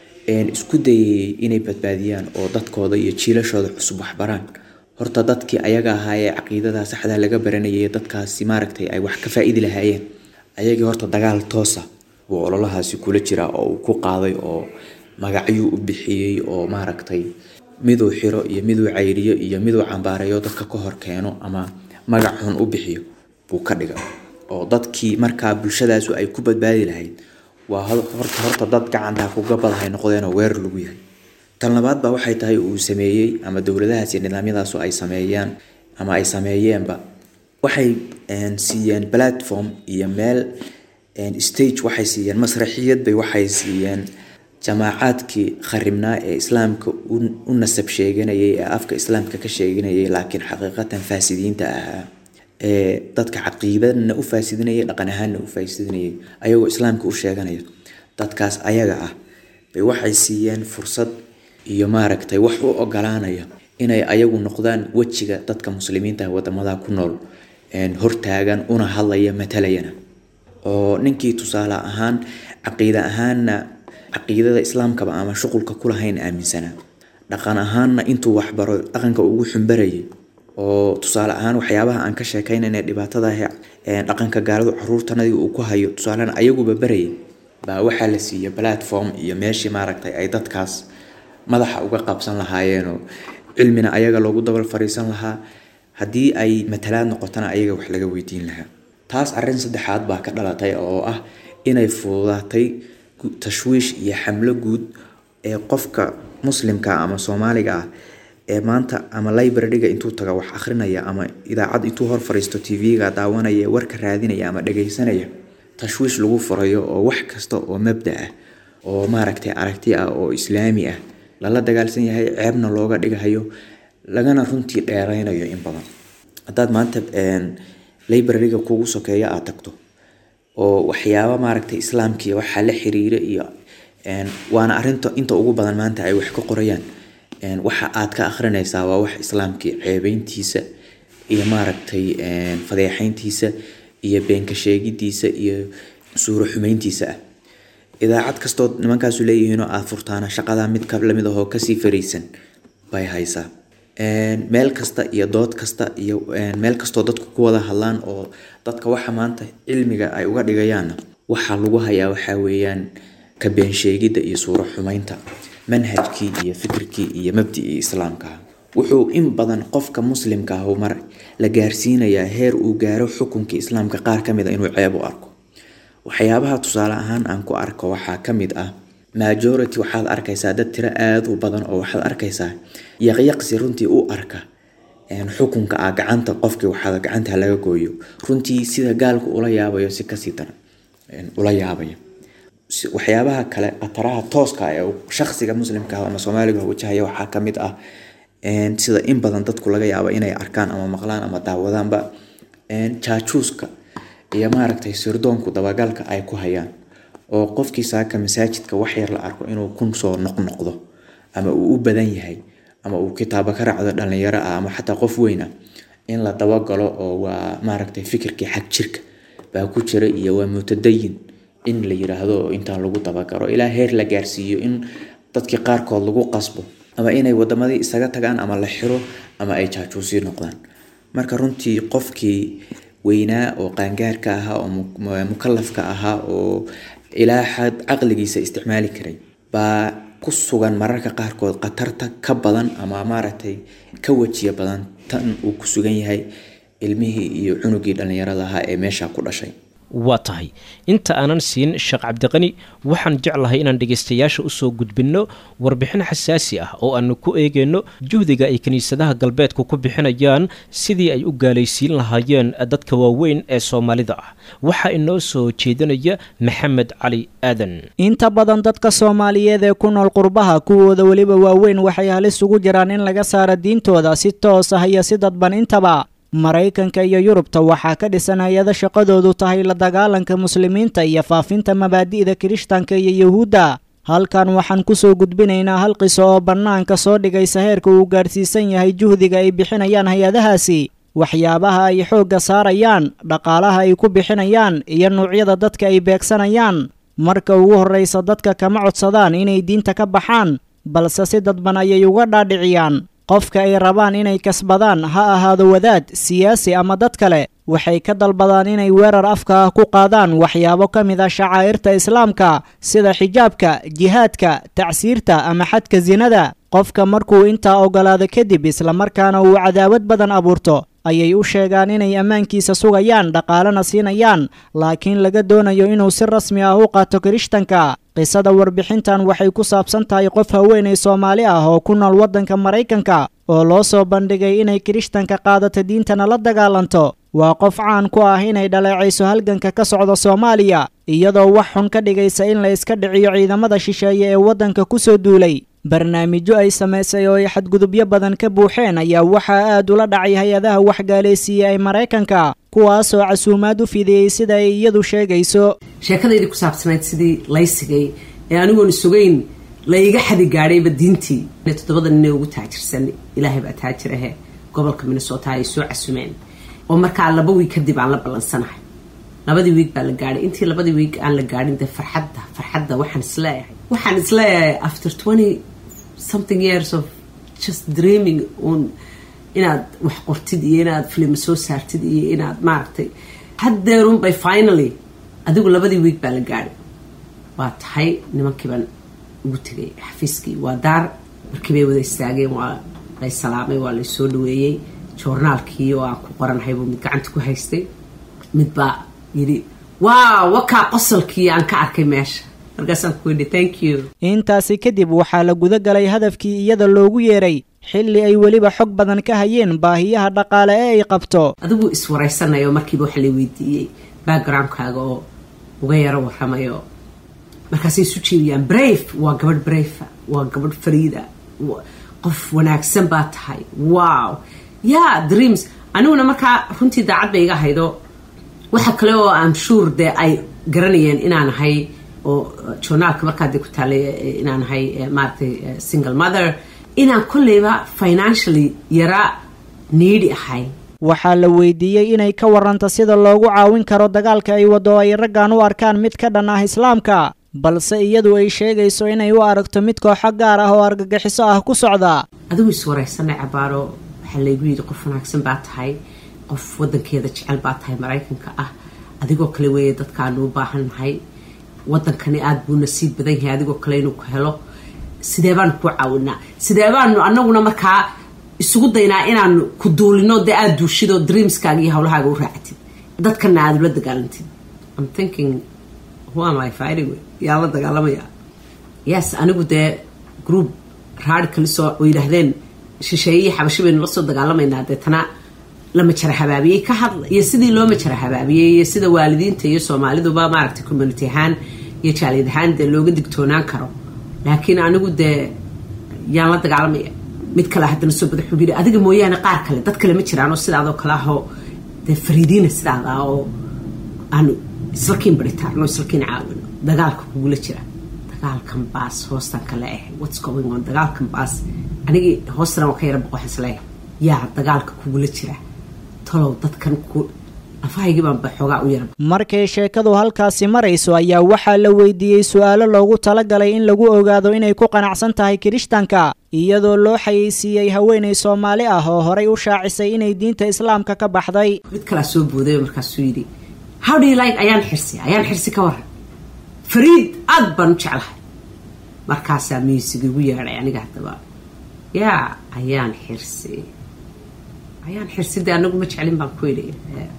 isku dayayay inay badbaadiyaan oo dadkooda iyo jiilashooda cusub waxbaraan horta dadkii ayaga ahaa ee caqiidada saxda laga baranayay dadkaasi maaragtay ay wax ka faa-idi lahaayeen ayagii horta dagaal toosa buu ololahaasi kula jiraa oo uu ku qaaday oo magacyuu u bixiyey oo maaragtay miduu xiro iyo miduu cayriyo iyo miduu cambaareeyo dadka ka hor keeno ama magac xun u bixiyo buu ka dhiga oo dadkii markaa bulshadaasu ay ku badbaadi lahayd waa horta horta dad gacantaa kugabadahay noqdeenoo weerar lagu yahay tan labaad baa waxay tahay uu sameeyey ama dowladahaas iyo nidaamyadaasu ay sameeyaan ama ay sameeyeenba waxay siiyeen platform iyo meel stage waxay siiyeen masraxiyad bay waxay siiyeen jamaacaadkii kharibnaa ee islaamka u nasab sheeganayay ee afka islaamka ka sheeganayay laakiin xaqiiqatan faasidiinta ahaa ee dadka caqiidana u faasidinayay dhaqan ahaanna u faasidinayay ayagoo islaamka u sheeganaya dadkaas ayaga ah bay waxay siiyeen fursad iyo maaragtay wax u ogolaanaya inay ayagu noqdaan wejiga dadka muslimiinta wadamada ku nool hortaagan una hadlaya matalayana oo ninkii tusaale ahaan caqiida ahaanna caqiidada islaamkaba ama shuqulka kulahayn aaminsanaa dhaqan ahaanna intuu waxbaro dhaqanka ugu xumbarayay oo tusaale ahaan waxyaabaha aan ka sheekaynayna dhibaatada dhaqanka gaaladu caruurtanadii uu ku hayo tusaalena ayaguba barayay baa waxaa la siiyey platform iyo meeshii maaragtay ay dadkaas madaxa uga qabsan lahaayeenoo cilmina ayaga loogu dabal fariisan lahaa haddii ay matalaad noqotona ayaga wax laga weydiin lahaa taas arrin saddexaad baa ka dhalatay oo ah inay fududaatay tashwiish iyo xamlo guud ee qofka muslimka ama soomaaliga ah ee maanta ama libraryga intuu taga wax akhrinaya ama idaacad intuu hor fariisto tv-ga daawanaya warka raadinaya ama dhagaysanaya tashwiish lagu furayo oo wax kasta oo mabda ah oo maaragtay aragti ah oo islaami ah lala dagaalsan yahay ceebna looga dhigahayo lagana runtii dheeraynayo in badan haddaad maanta libraryga kugu sokeeya aad tagto oo waxyaaba maaragtay islaamkiiyo waxaa la xiriira iyo waana arinta inta ugu badan maanta ay wax ka qorayaan waxa aad ka akhrinaysaa waa wax islaamkii ceebeyntiisa iyo maaragtay fadeexeyntiisa iyo beenka sheegidiisa iyo suuro xumeyntiisa ah idaacad kastood nimankaasu leeyihiinoo aad furtaana shaqada mid ka lamid ahoo kasii faraysan bay haysaa meel kasta iyo dood kasta iyo meel kastoo dadku ku wada hadlaan oo dadka waxa maanta cilmiga ay uga dhigayaanna waxaa lagu hayaa waxaa weeyaan ka beensheegidda iyo suuro xumeynta manhajkii iyo fikirkii iyo mabdicii islaamkaah wuxuu in badan qofka muslimka ah mar la gaarsiinayaa heer uu gaaro xukunkii islaamka qaar ka mid a inuu ceeb u arko waxyaabaha tusaale ahaan aan ku arko waxaa ka mid ah majority waxaad arkaysaa dad tiro aada u badan oo waxaad arkaysaa yaqyaqsi runtii u arka xukunka ah gacanta qofkii waxaa gacanta laga gooyo runtii sida gaalku ula yaabayo si kasii daran ula yaabaya waxyaabaha kale khataraha tooska ee shaksiga muslimka ama soomaaliga wajahaya waxaa kamid ah sida in badan dadku laga yaabo inay arkaan ama maqlaan ama daawadaanba jaajuuska iyo maaragtay sirdoonku dabagalka ay ku hayaan oo qofkii saaka masaajidka waxyar la arko inuu kun soo noqnoqdo ama uu u badan yahay ama uu kitaabo ka raacdo dhalinyaro ah ama xataa qof weyna in la dabagalo oo waa maaragtay fikirkii xag jirka baa ku jira iyo waa mutadayin in la yiraahdo oo intaa lagu dabagalo ilaa heer la gaarsiiyo in dadkii qaarkood lagu qasbo ama inay wadamadii isaga tagaan ama la xiro ama ay jaajuusii noqdaan marka runtii qofkii weynaa oo qaangaarka ahaa oo mukalafka ahaa oo ilaa xad caqligiisa isticmaali karay baa ku sugan mararka qaarkood khatarta ka badan ama maaragtay ka wajiya badan tan uu ku sugan yahay ilmihii iyo cunugii dhallinyarada ahaa ee meesha ku dhashay waa tahay inta aanan siin sheekh cabdiqani waxaan jeclahay inaan dhegaystayaasha usoo gudbinno warbixin xasaasi ah oo aanu ku eegayno juhdiga ay kiniisadaha galbeedku ku bixinayaan sidii ay u gaalaysiin lahaayeen dadka waaweyn ee soomaalida ah waxaa inoo soo jeedinaya maxamed cali aadan inta badan dadka soomaaliyeed ee ku nool qurbaha kuwooda weliba waaweyn waxay halis ugu jiraan in laga saaro diintooda si toos ah iyo si dadban intaba maraykanka iyo yurubta waxaa ka dhisan hay-ada shaqadoodu tahay la dagaalanka muslimiinta iyo faafinta mabaadi'da kirishtanka iyo yuhuudda halkan waxaan kusoo gudbinaynaa hal qiso oo bannaanka soo dhigaysa heerka uu gaadhsiisan yahay juhdiga ay bixinayaan hay-adahaasi waxyaabaha ay xoogga saarayaan dhaqaalaha ay ku bixinayaan iyo nuucyada dadka ay beegsanayaan marka ugu horraysa dadka kama codsadaan inay diinta ka baxaan balse si dadban ayay uga dhaadhiciyaan qofka ay rabaan inay kasbadaan ha ahaado wadaad siyaasi ama dad kale waxay ka dalbadaan inay weerar afka ah ku qaadaan waxyaabo ka mid ah shacaa'irta islaamka sida xijaabka jihaadka tacsiirta ama xadka sinada qofka markuu intaa oggolaado kadib islamarkaana uu cadaawad badan abuurto ayay u sheegaan inay ammaankiisa sugayaan dhaqaalena siinayaan laakiin laga doonayo inuu si rasmi ah u qaato kirishtanka qisada warbixintan waxay ku saabsan tahay qof haweenay soomaali ah oo ku nool waddanka maraykanka oo loo soo bandhigay inay kirishtanka qaadato diintana la dagaalanto waa qof caan ku ah inay dhaleecayso halganka ka socda soomaaliya iyadoo wax xun ka dhigaysa in la iska dhiciyo ciidamada shisheeye ee waddanka ku soo duulay barnaamijyo ay samaysay oo ay xadgudubyo badan ka buuxeen ayaa waxaa aad ula dhacay hay-adaha waxgaalaysiiyey ee maraykanka kuwaasoo casuumaad u fidiyey sida ay iyadu sheegayso sheekadaydii ku saabsanayd sidii laysigay ee anigoon sugayn laiga xadi gaadhayba diintii toddobada nin ee ugu taajirsan ilaahay baa taajir ahe gobolka minnesota ay soo casumeen oo markaa laba wiig kadib aan la ballansanahay labadii wiig baa la gaadhay intii labadii wiig aan la gaadhin dee farxadda farxadda waxaan isleeyahay waxaan isleeyahay after twenty something years of just dreaming un inaad wax qortid iyo inaad filima soo saartid iyo inaad maaragtay haddeerun bay finally adigu labadii wiig baa la gaadhay waa tahay nimankii baan ugu tegay xafiiskii waa daar markii bay wada istaageen waa lay salaamay waa lay soo dhaweeyey joornaalkii oo aan ku qoranahay buu mid gacanta ku haystay mid baa yidhi waaw wakaa qosolkii aan ka arkay meesha markaasaan ku yidhi thank you intaasi kadib waxaa la guda galay hadafkii iyada loogu yeeray xilli ay weliba xog badan ka hayeen baahiyaha dhaqaale ee ay qabto adigu iswaraysanayo markiiba waxa la weydiiyey backgroundkaaga oo uga yaro waramayo markaasay isu jeediyaan brave waa gabadh brave waa gabadh fariida qof wanaagsan baa tahay wow ya dreams aniguna markaa runtii daacad bay iga haydo waxa kale oo am sure dee ay garanayeen inaan ahay oo journaalka markaa dee ku taalay inaan ahay maaragtay single mother inaan kolleyba financially yara niidi ahay waxaa la weydiiyey inay ka warranto sida loogu caawin karo dagaalka ay waddo ay raggan u arkaan mid ka dhan ah islaamka balse iyadu ay sheegayso inay u aragto mid kooxo gaar ah oo argagixiso ah ku socda adigu iswaraysanay cabaaro waxaa laygu yidhi qof wanaagsan baa tahay qof wadankeeda jecel baa tahay maraykanka ah adigoo kale weeye dadkaanu u baahan nahay wadankani aada buu nasiib badan yahay adigoo kale inuu ku helo sidee baanu ku caawinaa sidee baanu anaguna markaa isugu daynaa inaanu ku duulino dee aada duushidoo dreamskaaga iyo hawlahaaga u raactid dadkana aada ula dagaalantid I'm thinking who am I fighting with yaa la dagaalamaya yes anigu dee group radicalisoo oo yidhaahdeen shisheeye iyo xabashi baynu la soo dagaalamaynaa deetana la majara habaabiyey ka hadlay iyo sidii loo majara habaabiyey iyo sida waalidiinta iyo soomaaliduba maaragtay community ahaan iyo jaaliyad ahaan dee looga digtoonaan karo laakiin anigu dee yaan la dagaalamaya mid kale haddana soo bada xubiri adiga mooyaane qaar kale dad kale ma jiraan oo sidaadoo kale ahoo dee fariidiina sidaada oo aanu islakiin baritaarno islakiin caawino dagaalka kugula jira dagaalkan baas hoostan kale ah whats going on dagaalkan baas anigii hoostana waa ka yara boqox isleeyahay yaa dagaalka kugula jira talow dadkan ku afahaygii baan ba xoogaa u yara markay sheekadu halkaasi marayso ayaa waxaa la weydiiyey su-aalo loogu talagalay in lagu ogaado inay ku qanacsan tahay kirishtanka iyadoo loo xayeysiiyey haweenay soomaali ah oo horay u shaacisay inay diinta islaamka ka baxday mid kalaa soo booday oo markaasuu yidhi how do you like ayaan xirsi ayaan xirsi ka waran fariid aad baan u jeclahay markaasaa miisig igu yeedhay aniga haddaba yaa ayaan xirsi ayaan xirsi dee anagu ma jeclin baan ku yidhi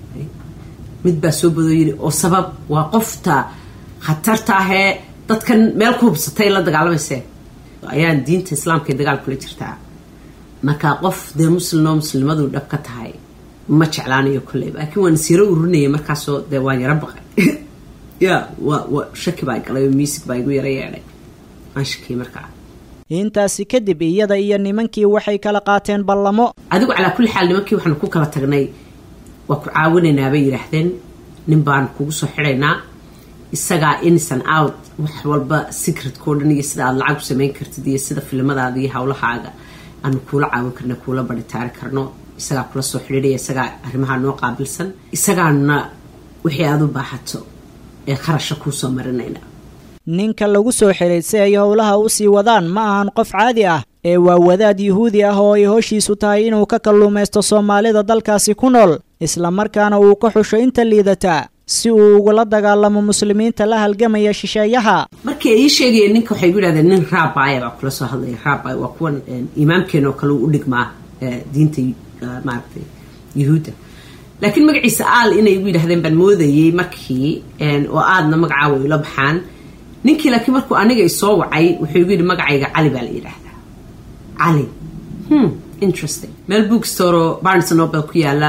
mid baa soo badoo yidhi oo sabab waa qofta khatarta ahee dadkan meel ku hubsatay la dagaalamayse ayaan diinta islaamka ee dagaal kula jirtaa markaa qof dee muslimoo muslimadu dhab ka tahay ma jeclaanayo kolleyba laakiin waan isyaro ururinaya markaasoo dee waan yaro baqay ya wa wa shaki baa galay oo miisig baa igu yaro yeedhay waan shakiyay markaa intaasi kadib iyada iyo nimankii waxay kala qaateen ballamo adigu calaa kulli xaal nimankii waxaanu ku kala tagnay waa ku caawinaynaa bay yidhaahdeen nin baan kugu soo xidhaynaa isagaa innocent out wax walba secretkao dhan iyo sida aada lacag u samayn kartid iyo sida filimadaada iyo hawlahaaga aanu kuula caawin karna kuula baritaari karno isagaa kula soo xidhiidhaya isagaa arrimaha noo qaabilsan isagaana wixii aada u baahato ee kharasha kuusoo marinayna ninka lagu soo xiray si ay howlaha u sii wadaan ma ahan qof caadi ah ee waa wadaad yuhuudi ah oo ay hoshiisu tahay inuu ka kalluumaysto soomaalida dalkaasi ku nool islamarkaana uu ka xusho inta liidataa si uu ugula dagaalamo muslimiinta la halgamaya shisheeyaha markii ay ii sheegayeen ninka waxay gu yidhahdeen nin raabaya baa kula soo hadlaya raabay waa kuwan imaamkeena oo kale u dhigmaa diinta maaragtay yuhuudda laakiin magaciisa aal inay igu yidhahdeen baan moodayey markii oo aadna magacaawa ila baxaan ninkii laakiin markuu aniga isoo wacay wuxuu igu yidhi magacayga cali baa la yidhaahdaa cali hmm interesting meel bookstore oo barnes nobel ku yaala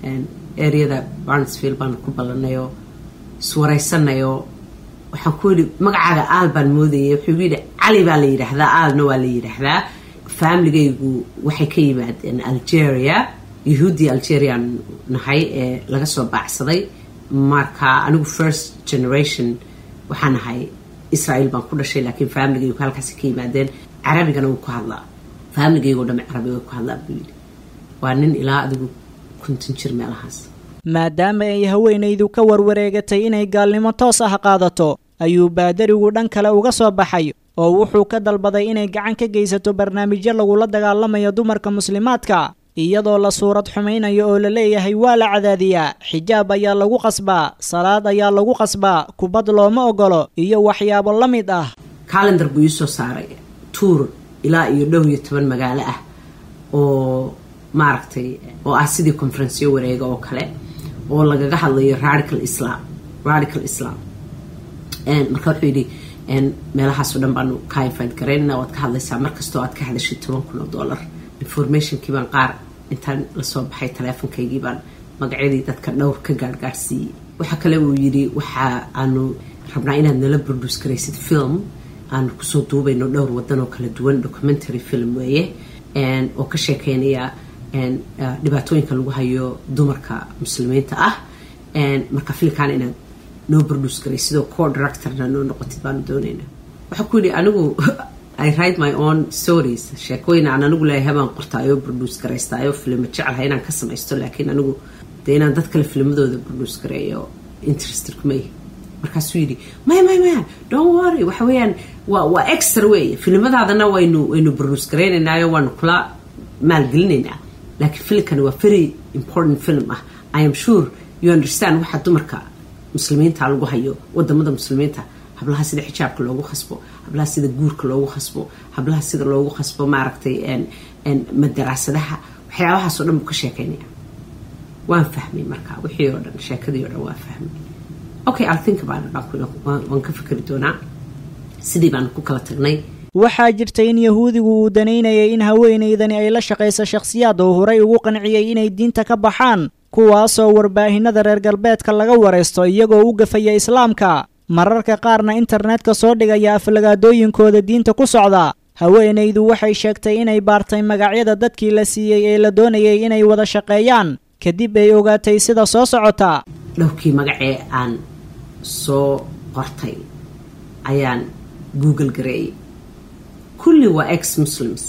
areada barnesfield baan ku ballanayoo iswaraysanayoo waxaan ku yidhi magacaaga aal baan moodayay wuxuu igu yidhi cali baa la yidhaahdaa aalna waa la yidhaahdaa familigaygu waxay ka yimaadeen algeria yahuuddii algerian nahay ee laga soo baacsaday marka anigu first generation waxaan ahay israel baan ku dhashay laakiin familigaygu halkaasi ka yimaadeen carabigana wuu ku hadlaa familigaygo dhame carabi way ku hadlaa buu yidhi waa nin ilaa adigu konton jir meelahaas maadaama ay haweenaydu ka warwareegatay inay gaalnimo toos ah qaadato ayuu baadarigu dhan kale uga soo baxay oo wuxuu ka dalbaday inay gacan ka geysato barnaamijyo lagula dagaalamayo dumarka muslimaadka iyadoo la suurad xumaynayo oo la leeyahay waa la cadaadiyaa xijaab ayaa lagu qasbaa salaad ayaa lagu qasbaa kubad looma ogolo iyo waxyaabo la mid ah calendar buu iisoo saaray tuur ilaa iyo dhow iyo toban magaalo ah oo maaragtay oo ah sidii conferenceyo wareega oo kale oo lagaga hadlayo radical islam radical islam marka wuxuu yidhi meelahaasoo dhan baanu ka invite garaynana waad ka hadlaysaa markastoo aad ka hadashay toban kun oo dollar informationkii baan qaar intaan lasoo baxay taleefonkaygii baan magacyadii dadka dhowr ka gaargaarsiiyey waxaa kale uu yidhi waxa aanu rabnaa inaad nala produce garaysid film aanu kusoo duubayno dhowr wadan oo kala duwan documentary film weeye oo ka sheekeynaya dhibaatooyinka lagu hayo dumarka muslimiinta ah marka filkan inaad noo produce garay sidoo co directorna noo noqotid baanu doonayna waxaa ku yidhi anigu i write my own stories sheekooyin aan anigu leeyahay baan qortaayoo produce garaystaayo filimo jeclahay inaan ka samaysto laakiin anigu dee inaan dad kale filmadooda produce gareeyo interested kumay markaasuu yidhi maya maya maya don't worry waxa weeyaan waa waa extra weeye filmadaadana waynu waynu produce garaynaynaayo waanu kula maalgelinaynaa laakiin filmkani waa very important film ah i am sure you understand waxa dumarka muslimiinta lagu hayo wadamada muslimiinta hablaha sida xijaabka loogu khasbo hablaha sida guurka loogu khasbo hablaha sida loogu khasbo maaragtay madaraasadaha waxyaabahaasoo dhan buu ka sheekeynaya waan fahmay marka wixii oo dhan sheekadii oo dhan waan fahmay okay i'll think about it waan ka fikri doonaa sidii baan ku kala tagnay waxaa jirta in yahuudigu uu danaynayay in haweenaydani ay la shaqayso shakhsiyaad oo horay ugu qanciyey inay diinta ka baxaan kuwaasoo warbaahinada reer galbeedka laga waraysto iyagoo u gafaya islaamka mararka qaarna internetka soo dhigaya aflagaadooyinkooda diinta ku socda haweenaydu waxay sheegtay inay baartay magacyada dadkii la siiyey ee la doonayay inay wada shaqeeyaan kadib ay ogaatay sida soo socota dhowrkii magacee aan soo qortay ayaan google gareeyay kulli waa ex muslims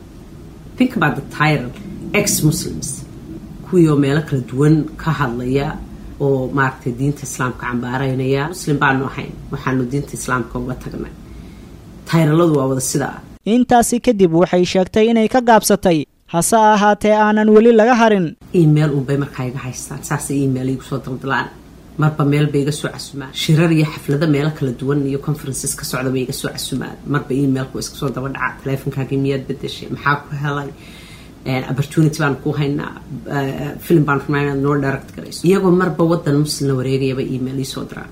think about the title ex muslims kuwii oo meelo kala duwan ka hadlaya oo maaragtay diinta islaamka cambaaraynaya muslim baanu ahayn waxaanu diinta islaamka uga tagnay tayraladu waa wada sidaa intaasi kadib waxay sheegtay inay ka gaabsatay hase ahaatee aanan weli laga harin email unbay markaa iga haystaan saasay email igu soo daldalaan marba meel bay iga soo casumaan shirar iyo xaflado meelo kala duwan iyo conferences ka socda bay iga soo casumaan marba emailku iska soo daba dhaca taleefonkaagii miyaad bedeshay maxaa ku helay opportunity baan ku haynaa film baan rabnaa inaad noo direct garayso iyagoo marba wadan muslimna wareegayaba email iisoo diraan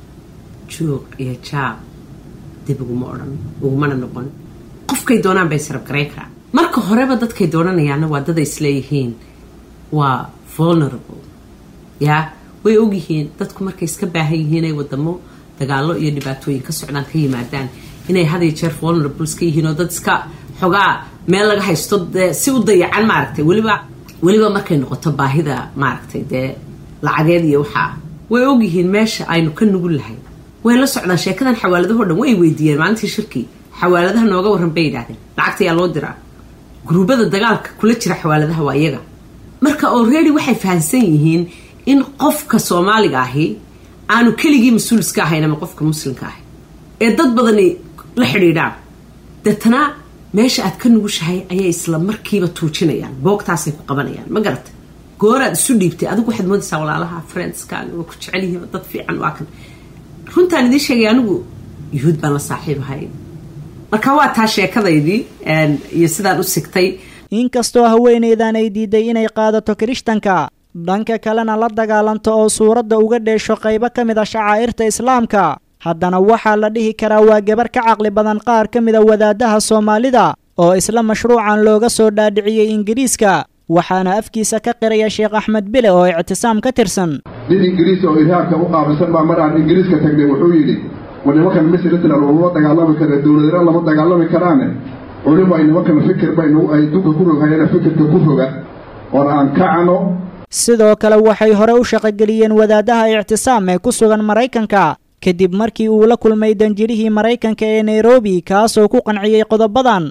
joog iyo jaab dib uguma odhan ugumana noqon qofkay doonaan bay sarab garayn karaan marka horeba dadkay doonanayaana waa dad ay isleeyihiin waa vulnerable yaa way ogyihiin dadku markay iska baahan yihiin ay wadamo dagaalo iyo dhibaatooyin ka socdaan ka yimaadaan inay had iyo jeer vulnerables ka yihiin oo dad iska xogaa meel laga haysto dee si u dayacan maaragtay weliba weliba markay noqoto baahida maaragtay dee lacageed iyo waxaa way ogyihiin meesha aynu ka nugul lahay way la socdaan sheekadan xawaaladaho dhan way weydiiyeen maalintii shirkii xawaaladaha nooga warran bay yidhahdeen lacagta yaa loo diraa guruubada dagaalka kula jira xawaaladaha waa iyaga dadka already waxay fahamsan yihiin in qofka soomaaliga ahi aanu keligii mas-uul iska ahayn ama qofka muslimka ahi ee dad badani la xidhiidhaan deetana meesha aad ka nugushahay ayay isla markiiba tuujinayaan boogtaasay ku qabanayaan ma garata gooraad isu dhiibtay adigu waxaad moodaysaa walaalaha friendskaaga waa ku jecel yihiin dad fiican waa kan runtaan idiin sheegay anigu yuhuud baan la saaxiib ahay marka waa taa sheekadaydii iyo sidaan u sigtay inkastoo haweenaydan ay diiday inay qaadato kirishtanka dhanka kalena la dagaalanto oo suuradda uga dheesho qaybo ka mid a shacaa'irta islaamka haddana waxaa la dhihi karaa waa gabar ka caqli badan qaar ka mida wadaadaha soomaalida oo isla mashruucan looga soo dhaadhiciyey ingiriiska waxaana afkiisa ka qiraya sheekh axmed bile oo ictisaam ka tirsan nin ingiriis oo irhaabka u qaabilsan baa mar aan ingiriiska tagnay wuxuu yidhi war nimankan misritlan lama dagaalami kara dowladana lama dagaalami karaane culimo ay nimankan fikir baynu ay dunka ku roghayana fikirka ku roga oon aan kacano sidoo kale waxay hore u shaqogeliyeen wadaadaha ictisaam ee ku sugan maraykanka kadib markii uu la kulmay danjirihii maraykanka ee nairobi kaasoo ku qanciyey qodobadan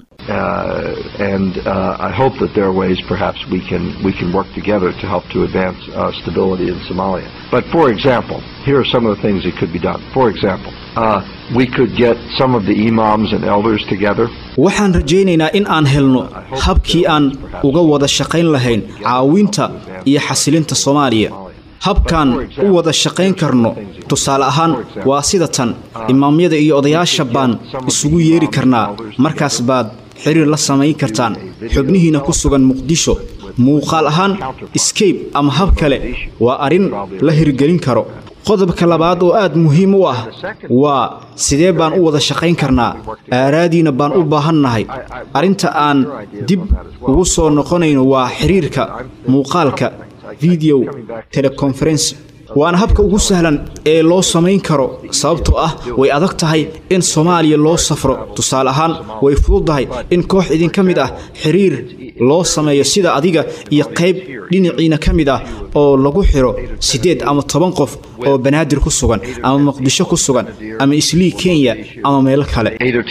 and uh, I hope that there are ways perhaps we can we can work together to help to advance uh, stability in Somalia. But for example, here are some of the things that could be done. For example, uh, we could get some of the imams and elders together. waxaan rajaynaynaa in aan helno habkii aan uga wada shaqayn lahayn caawinta iyo xasilinta soomaaliya habkaan u wada shaqayn karno tusaale ahaan waa sida tan imaamyada iyo odayaasha baan isugu yeeri karnaa markaas baad xiriir la samayn kartaan xubnihiina ku sugan muqdisho muuqaal ahaan scape ama hab kale waa arrin la hirgelin karo qodobka labaad oo aad muhiim u ah waa sidee baan u wada shaqayn karnaa aaraadiina baan u baahannahay arrinta aan dib ugu soo noqonayno waa xiriirka muuqaalka video teleconference waana habka ugu sahlan ee loo samayn karo sababtoo ah way adag tahay in soomaaliya loo safro tusaale ahaan way fududdahay in koox idinka mid ah xiriir loo sameeyo sida adiga iyo qayb dhinaciina ka mid ah oo lagu xiro siddeed ama toban qof oo banaadir ku sugan ama muqdisho ku sugan ama islii kenya ama meelo kale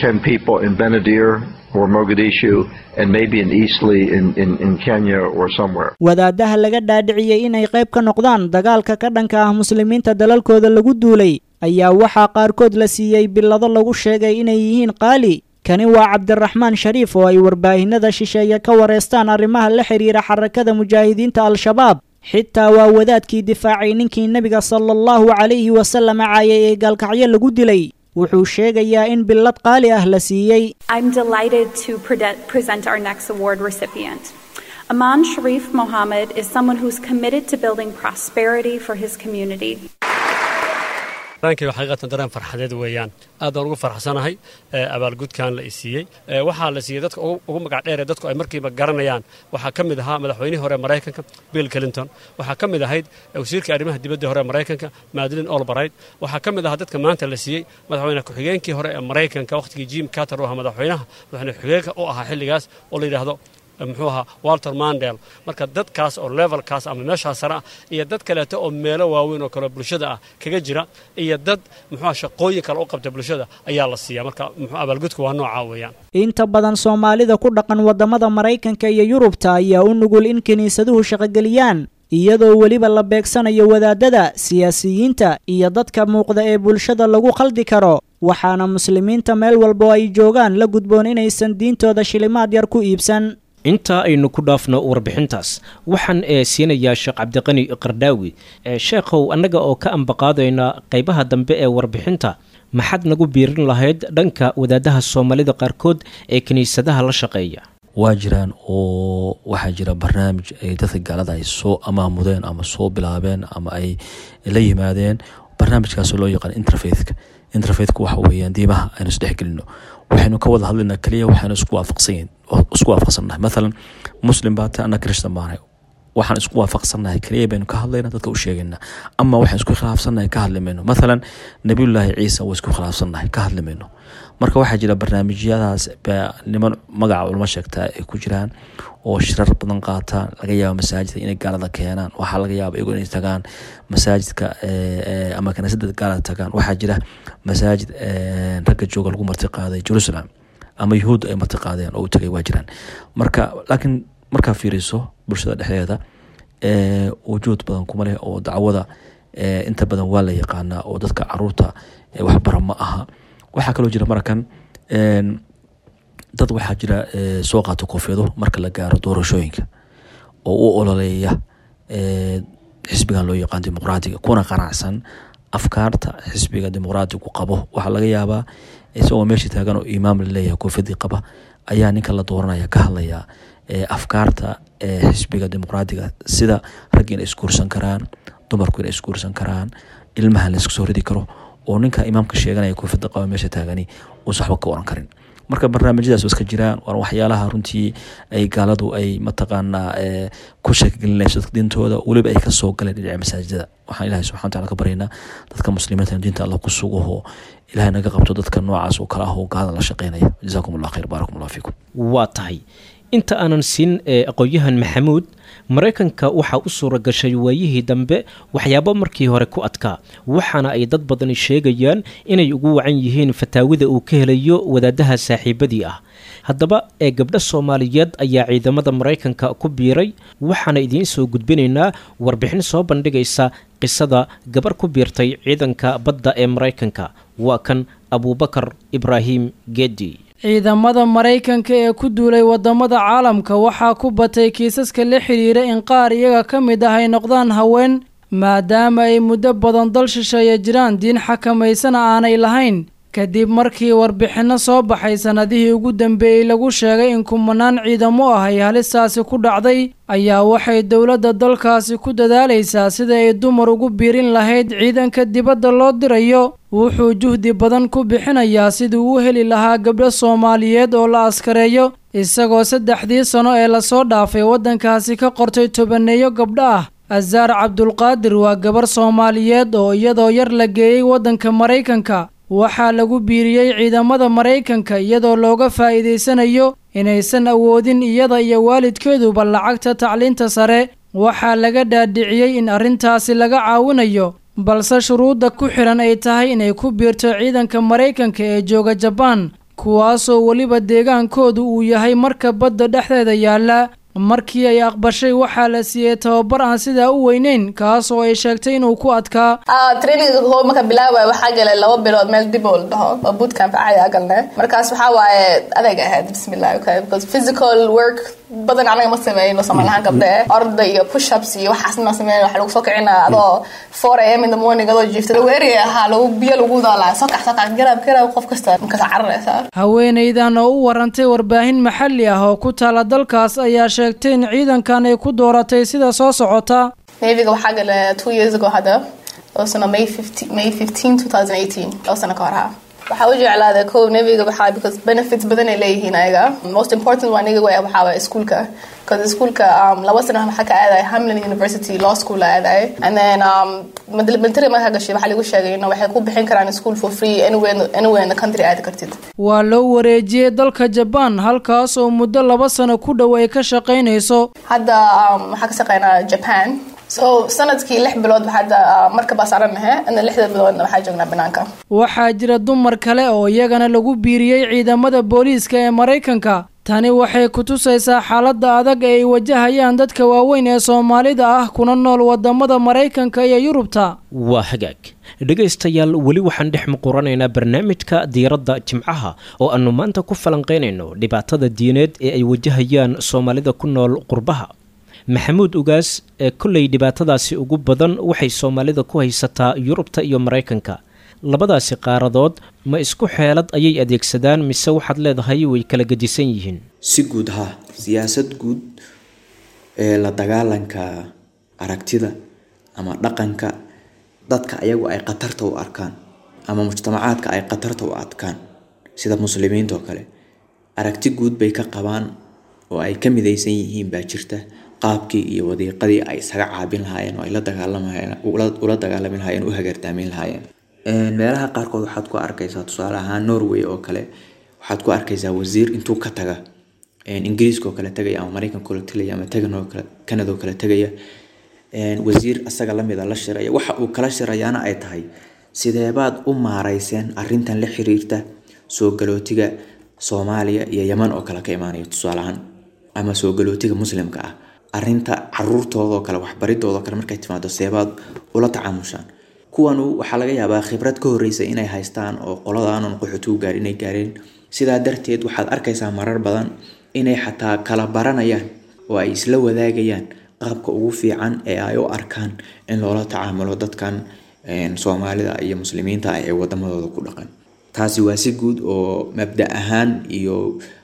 or Mogadishu and maybe in Eastleigh in, in, in Kenya or somewhere. wadaadaha laga dhaadhiciyey inay qayb ka noqdaan dagaalka ka dhanka ah muslimiinta dalalkooda lagu duulay ayaa waxaa qaarkood la siiyey bilado lagu sheegay inay yihiin qaali kani waa cabdiraxmaan shariif oo ay warbaahinada shisheeye ka wareystaan arrimaha la xidhiira xarakada mujaahidiinta al-shabaab xitaa waa wadaadkii difaacay ninkii nebiga sala allahu calayhi wasallam caayay ee gaalkacyo lagu dilay wuxuu sheegayaa in billad qaali ah la siiyey I'm delighted to pre- present our next award recipient. Aman Sharif Mohammed is someone who's committed to building prosperity for his community. dareenkayga xaqiiqatan dareen farxadeed weeyaan aad baan ugu farxsanahay abaalgudkan la isiiyey waxaa la siiyey dadka ugu magac dheer ee dadku ay markiiba garanayaan waxaa ka mid ahaa madaxweynihii hore maraykanka bill clinton waxaa ka mid ahayd wasiirkii arrimaha dibadda hore maraykanka madeline olbright waxaa ka mid ahaa dadka maanta la siiyey madaxweyne ku-xigeenkii hore ee maraykanka wakhtigii jim carter u ahaa madaxweynaha madaxweyne ku-xigeenka u ahaa xilligaas oo la yidhaahdo muxuu ahaa walter mandel marka dadkaas oo levelkaas ama meeshaas sare ah iyo dad kaleeto oo meelo waaweyn oo kale bulshada ah kaga jira iyo dad muxuuha shaqooyin kale u qabta bulshada ayaa la siiya marka muxuu abaalgudku waa noocaa weeyaan inta badan soomaalida ku dhaqan waddamada maraykanka iyo yurubta ayaa u nugul in kiniisaduhu shaqogeliyaan iyadoo weliba la beegsanayo wadaadada siyaasiyiinta iyo dadka muuqda ee bulshada lagu khaldi karo waxaana muslimiinta meel walba oo ay joogaan la gudboon inaysan diintooda shilimaad yar ku iibsan intaa aynu ku dhaafno warbixintaas waxaan ee siinayaa sheekh cabdiqani qardhaawi sheekhow annaga oo ka ambaqaadayna qaybaha dambe ee warbixinta maxaad nagu biirin lahayd dhanka wadaadaha soomaalida qaarkood ee kiniisadaha la shaqeeya waa jiraan oo waxaa jira barnaamij ay dadka gaalada ay soo amaamudeen ama soo bilaabeen ama ay la yimaadeen barnaamijkaasoo loo yaqaan interfaithka interfaithka waxa weeyaan diimaha aynu isdhexgelino waxaynu ka wada hadlaynaa keliya waxaynu isku waafaqsanyihin isku waafaqsannahay mathalan muslim baa tahay anna christian baanahay waxaan isku waafaqsannahay keliya baynu ka hadlaynaa dadka u sheegaynaa ama waxaan isku khilaafsannahay ka hadli mayno mathalan nabiyullaahi ciisa waa isku khilaafsannahay ka hadli mayno marka waxaa jira barnaamijyadaas baa niman magaca culamo sheegtaa ay ku jiraan oo shirar badan qaataan laga yaaba masaajidka inay gaalada keenaan waxaa laga yaaba iyagu inay tagaan masaajidka ama kaniisada gaalada tagaan waxaa jira masaajid ragga jooga lagu marti qaaday jerusalem ama yuhuud ay marti qaadeen oo u tagay waa jiraan marka laakiin markaa fiiriso bulshada dhexdeeda wujuud badan kuma leh oo dacwada inta badan waa la yaqaanaa oo dadka caruurta waxbara ma aha waxaa kaloo jira markan dad waxaa jira soo qaata koofiyado marka la gaaro doorashooyinka oo u ololeeya xisbigan loo yaqaan dimuqraatiga kuna qanacsan afkaarta xisbiga dimuqraatigu qabo waxaa laga yaabaa isagoo meesha taagan oo imaam laleeyahay koofiyadii qaba ayaa ninka la dooranaya ka hadlaya afkaarta xisbiga dimuqraatiga sida raggi inay isguursan karaan dumarku inay isguursan karaan ilmaha la iska soo ridi karo oo ninka imaamka sheeganaya koofiyada qaba meesha taagani uusan waxba ka oran karin marka barnaamijyadaas iska jiraan waa waxyaalaha runtii ay gaaladu ay mataqaanaa ku sheekgelinayso diintooda weliba ay kasoo galeen dhinaca masaajidada waxaan ilahay subxana wataala ka baryaynaa dadka muslimiinta diinta alla ku sugaho ilahay naga qabto dadka noocaas oo kale ah oo gaalada la shaqeynaya jazaakum allah khayr baarakum allah fiikum waa tahay inta aanan siin aqoon-yahan maxamuud maraykanka waxaa u suura gashay waayihii dambe waxyaabo markii hore ku adkaa waxaana ay dad badani sheegayaan inay ugu wacan yihiin fataawida uu ka helayo wadaadaha saaxiibadii ah haddaba ee gabdho soomaaliyeed ayaa ciidamada maraykanka ku biiray waxaana idiin soo gudbinaynaa warbixin soo bandhigaysa qisada gabar ku biirtay ciidanka badda ee maraykanka waa kan abuubakar ibraahim geedi ciidamada maraykanka ee ku duulay wadamada caalamka waxaa ku batay kiisaska la xidhiira in qaar iyaga ka mid ah ay noqdaan haween maadaama ay muddo badan dal shisheeya jiraan diin xakamaysana aanay lahayn kadib markii warbixinno soo baxay sannadihii ugu dambeeyey lagu sheegay in kumanaan ciidamo ah ay halistaasi ku dhacday ayaa waxay dowladda dalkaasi ku dadaalaysaa sida ay dumar ugu biirin lahayd ciidanka dibadda loo dirayo wuxuu juhdi badan ku bixinayaa sidii uu heli lahaa gabdho soomaaliyeed oo la askareeyo isagoo saddexdii sano ee lasoo dhaafay waddankaasi ka qortay tobaneeyo gabdho ah asaar cabdulqaadir waa gabar soomaaliyeed oo iyadoo yar la geeyey waddanka maraykanka waxaa lagu biiriyey ciidamada maraykanka iyadoo looga faa'iidaysanayo inaysan awoodin iyada iyo waalidkeeduba lacagta tacliinta sare waxaa laga dhaadhiciyey in arrintaasi laga caawinayo balse shuruudda ku xidhan ay tahay inay ku biirto ciidanka maraykanka ee jooga jabaan kuwaasoo weliba deegaankoodu uu yahay marka badda dhexdeeda yaalla markii ay aqbashay waxaa la siiyey tababar aan sidaa u weyneyn kaas oo ay sheegtay inuu ku adkaa traininga koob marka bilaabaya waxaa galay laba bilood meel dib oo la dhaho oo bootcamp caadi a galnay markaas waxaa waaye adeeg ahayd bismillahi okay because physical work badan anaga ma sameyno somalihaan gabdhe orda iyo pushups iyo waxaas ma sameyno waxa lagu soo kicinaa adoo four am in the morning adoo jiifta weeri ahaa lagu biyo lagu daalaa sokax sokax garab garab qof kasta markaas cararaysaa haweenaydan oo u warantay warbaahin maxalli ah oo ku taala dalkaas ayaa sheegtay in ciidankan ay ku dooratay sida soo socota navyga waxaa gala two years ago hadda oo sano may may fifteen two thousand eighteen oo sano ka hor ahaa waxaa u jeclaaday kow navyga waxaa because benefits badan ay leeyihiin ayaga most important waa naga waxaa waa iskuulka because iskuulka um, laba sano waxaa ka aaday hamlin university law school aaday and then um, military markaa gashay waxaa lagu sheegay in waxay ku bixin karaan school for free anywhere, anywhere in the country aadi kartid waa loo wareejiyey dalka jabaan halkaas oo muddo laba sano ku dhow ay ka shaqaynayso hadda um, waxaa ka shaqeynaa japan so sanadkii lix bilood hadda markabaa saaranahe ina lixda biloodna waxaa joognaa banaanka waxaa jira dumar kale oo iyagana lagu biiriyey ciidamada booliiska ee maraykanka tani waxay ku tusaysaa xaaladda adag ee ay wajahayaan dadka waaweyn ee soomaalida ah kuna nool wadamada maraykanka iyo yurubta waa hagaag dhegaystayaal weli waxaan dhex muquranaynaa barnaamijka diiradda jimcaha oo aanu maanta ku falanqaynayno dhibaatada diineed ee ay wajahayaan soomaalida ku nool qurbaha maxamuud ugaas ee kolley dhibaatadaasi ugu badan waxay soomaalida ku haysataa yurubta iyo maraykanka labadaasi qaaradood ma isku xeelad ayay adeegsadaan mise waxaad leedahay way kala gedisan yihiin si guud ha siyaasad guud ee la dagaalanka aragtida ama dhaqanka dadka ayagu ay khatarta u arkaan ama mujtamacaadka ay khatarta u arkaan sida muslimiinta oo kale aragti guud bay ka qabaan oo ay ka midaysan yihiin baa jirta qaabkii iyo wadiiqadii ay isaga caabin lahaayeen oo ay la dagaalamahayen ula dagaalami lahaayeen u hagartaamin lahaayeen meelaha qaarkood waxaad ku arkaysaa tusaale ahaan norway oo kale waxaad ku arkaysaa wasiir intuu ka taga ingiriiska oo kale tagaya ama maraykanka oo tagaya ama tagan oo kale canada oo kale tagaya wasiir asaga lamida la shiraya waxa uu kala shirayaana ay tahay sideebaad u maarayseen arintan la xiriirta soo galootiga soomaaliya iyo yaman oo kale ka imaanaya tusaale ahaan ama soo galootiga muslimka ah arinta caruurtoodoo kale waxbaridoodo kale markay timaado seebaad ula tacaamushaan kuwanu waxaa laga yaabaa khibrad ka horeysa inay haystaan oo qoladaanan qaxootigu gaar inay gaareen sidaa darteed waxaad arkaysaa marar badan inay xataa kala baranayaan oo ay isla wadaagayaan qaabka ugu fiican ee ay u arkaan in loola tacaamulo dadkan soomaalida iyo muslimiinta ah ee wadamadooda ku dhaqan taasi waa si guud oo mabda ahaan iyo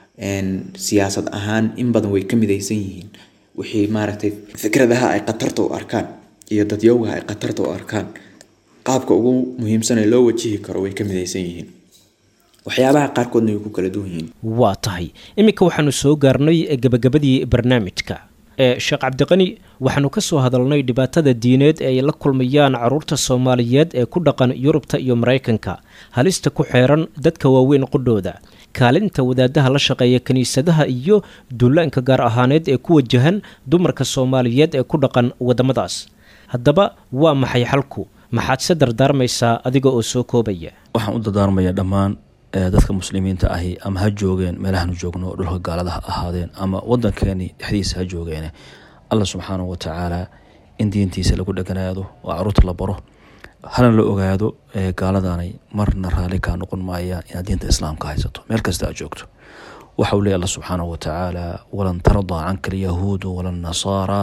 siyaasad ahaan in badan way ka midaysan yihiin wixii maaragtay fikradaha ay khatarta u arkaan iyo dadyowgaha ay khatarta u arkaan qaabka ugu muhiimsan ee loo wajihi karo way ka midaysan yihiin waxyaabaha qaarkoodna way ku kala duwan yihiin waa tahay iminka waxaanu soo gaarnay gabagabadii barnaamijka ee sheekh cabdiqani waxaanu ka soo hadalnay dhibaatada diineed ee ay la kulmayaan caruurta soomaaliyeed ee ku dhaqan yurubta iyo maraykanka halista ku xeeran dadka waaweyn qudhooda kaalinta wadaadaha la shaqeeya kiniisadaha iyo duulaanka gaar ahaaneed ee ku wajahan dumarka soomaaliyeed ee ku dhaqan waddamadaas haddaba waa maxay xalku maxaad se dardaarmaysaa adiga oo soo koobaya waxaan u dardaarmayaa dhammaan dadka muslimiinta ahi ama ha joogeen meelahanu joogno dhulka gaalada ha ahaadeen ama wadankeeni dhexdiisa ha joogeene alla subxaanahu watacaala in diintiisa lagu dheganaado oo caruurta la baro hana la ogaado gaaladanay marna raalli kaa noqon maayaan inaad diinta islaamka haysato meel kasta aad joogto waxa uu leey alla subxaanahu watacaala walan tardaa canka alyahuudu wala nasaara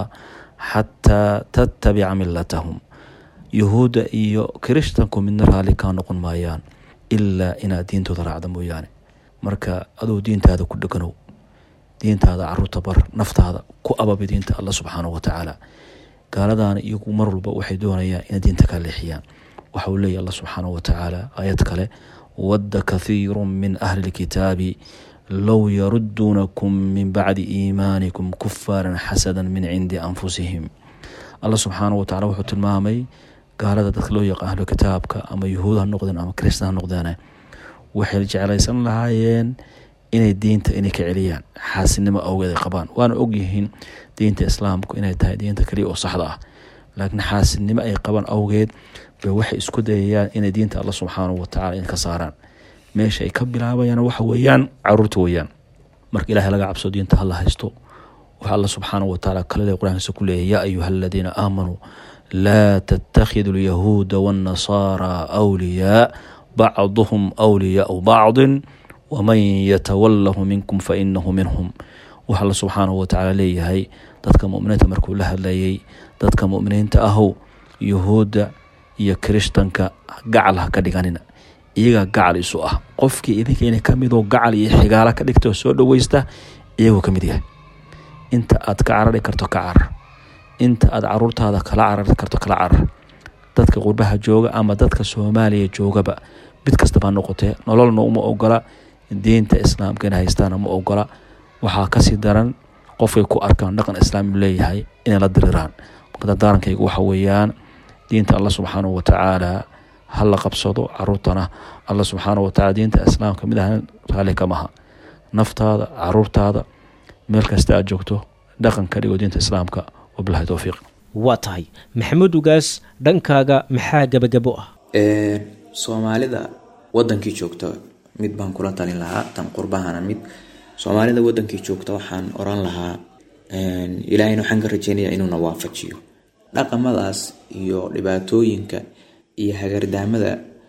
xataa tattabica milatahum yahuudda iyo kirishtanku midna raalli kaa noqon maayaan ilaa inaad diintooda raacda mooyaane marka aduu diintaada ku dheganow diintaada caruurta bar naftaada ku ababi diinta alla subxaanahu watacaala gaaladaana iyagu mar walba waxay doonayaan inay diinta ka leexiyaan waxa uu leeyahy alla subxaanahu watacaala aayad kale wadda kathiiru min ahli lkitaabi low yaruduunakum min bacdi iimaanikum kufaaran xasada min cindi anfusihim alla subxaanahu watacala wuxuu tilmaamay gaalada dadka loo yaqaan ahlu kitaabka ama yuhuud ha noqdeen ama kristan ha noqdeen waxay jeclaysan lahaayeen inay diinta inay ka celiyaan xaasinimo awgeed ay qabaan waana ogyihiin diinta islaamku inay tahay diinta kaliya oo saxda ah laakiin xaasinimo ay qabaan awgeed bay waxay isku dayayaan inay diinta alla subxaanahu watacala in ka saaraan meesha ay ka bilaabayaan waxa weeyaan caruurta weeyaan marka ilaahay laga cabso diinta hala haysto waxa alla subxaanahu watacaala kalele qur-aankiisa ku leeyahy yaa ayuha aladiina aamanuu laa tattakhidu alyahuuda waannasaara awliyaa bacduhum awliyaau bacdin waman yatawalahu minkum fainahu minhum waxa alla subxaanahu watacaala leeyahay dadka muminiinta markuu la hadlayay dadka muminiinta ahow yuhuudda iyo kirishtanka gacal ha ka dhiganina iyagaa gacal isu ah qofkii idinkeena kamidoo gacal iyo xigaala ka dhigta oo soo dhoweysta iyagoo ka mid yahay inta aad ka carari karto ka carar inta aad caruurtaada kala carari karto kala carar dadka qurbaha jooga ama dadka soomaaliya joogaba mid kastaba noqotee nololna uma ogola diinta islaamka inay haystaana ma ogola waxaa kasii daran qofkay ku arkaan dhaqan islaami leeyahay inay la diriraan marka dardaarankaygu waxa weeyaan diinta alla subxaanahu watacaala ha la qabsado caruurtana alla subxaanahu watacaala diinta islaamka mid ahan raalli kamaha naftaada caruurtaada meel kasta aad joogto dhaqan ka dhigo diinta islaamka wabilahi towfiiq waa tahay maxamuud ugaas dhankaaga maxaa gabagabo ah soomaalida wadankii joogta mid baan kula talin lahaa tan qurbahana mid soomaalida wadankii joogta waxaan oran lahaa ilaahayna waxaan ka rajeynaya inuuna waafajiyo dhaqamadaas iyo dhibaatooyinka iyo hagardaamada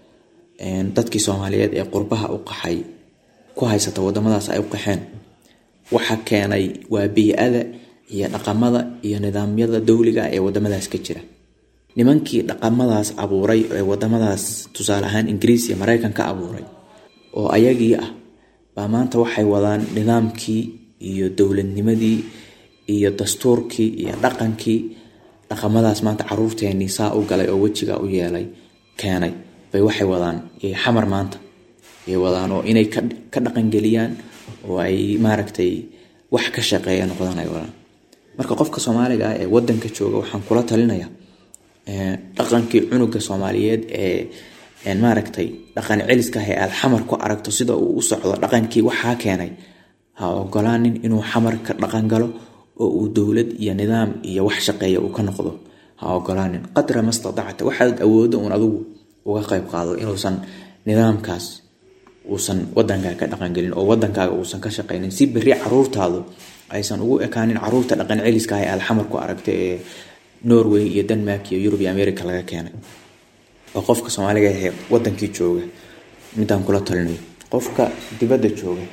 dadkii soomaaliyeed ee qurbaha u qaxay ku haysata wadamadaas ay u qaxeen waxa keenay waa bii-ada iyo dhaqamada iyo nidaamyada dowliga ee wadamadaas ka jira nimankii dhaqamadaas abuuray ee wadamadaas tusaale ahaan ingiriis iyo mareykan ka abuuray oo ayagii ah baa maanta waxay wadaan nidaamkii iyo dowladnimadii iyo dastuurkii iyo dhaqankii dhaqamadaas maanta caruurteenii saa u galay oo wejiga u yeelay keenay bay waxay wadaan xamar maanta ay wadaan oo inay ka dhaqangeliyaan oo ay maaragtay wax ka shaqeeya noqdaan ay wadaan marka qofka soomaaliga ah ee wadanka jooga waxaan kula talinayaa dhaqankii cunuga soomaaliyeed ee maaragtay dhaqan celiska ah ee aad xamar ku aragto sida uu u socdo dhaqankii waxaa keenay ha ogolaanin inuu xamar ka dhaqan galo oo uu dowlad iyo nidaam iyo wax shaqeeya uu ka noqdo ha ogolaanin qadra mastadacta waxaad awoodo uun adigu uga qayb qaado inuusan nidaamkaas uusan wadankaaga ka dhaqangelin oo wadankaaga uusan ka shaqaynin si berri caruurtaadu aysan ugu ekaanin caruurta dhaqan celiska ah ee aad xamar ku aragta ee norway iyo denmark iyo yurub iyo america laga keenay oo qofka soomaaliga ahee wadankii jooga midaan kula talinayo qofka dibadda jooga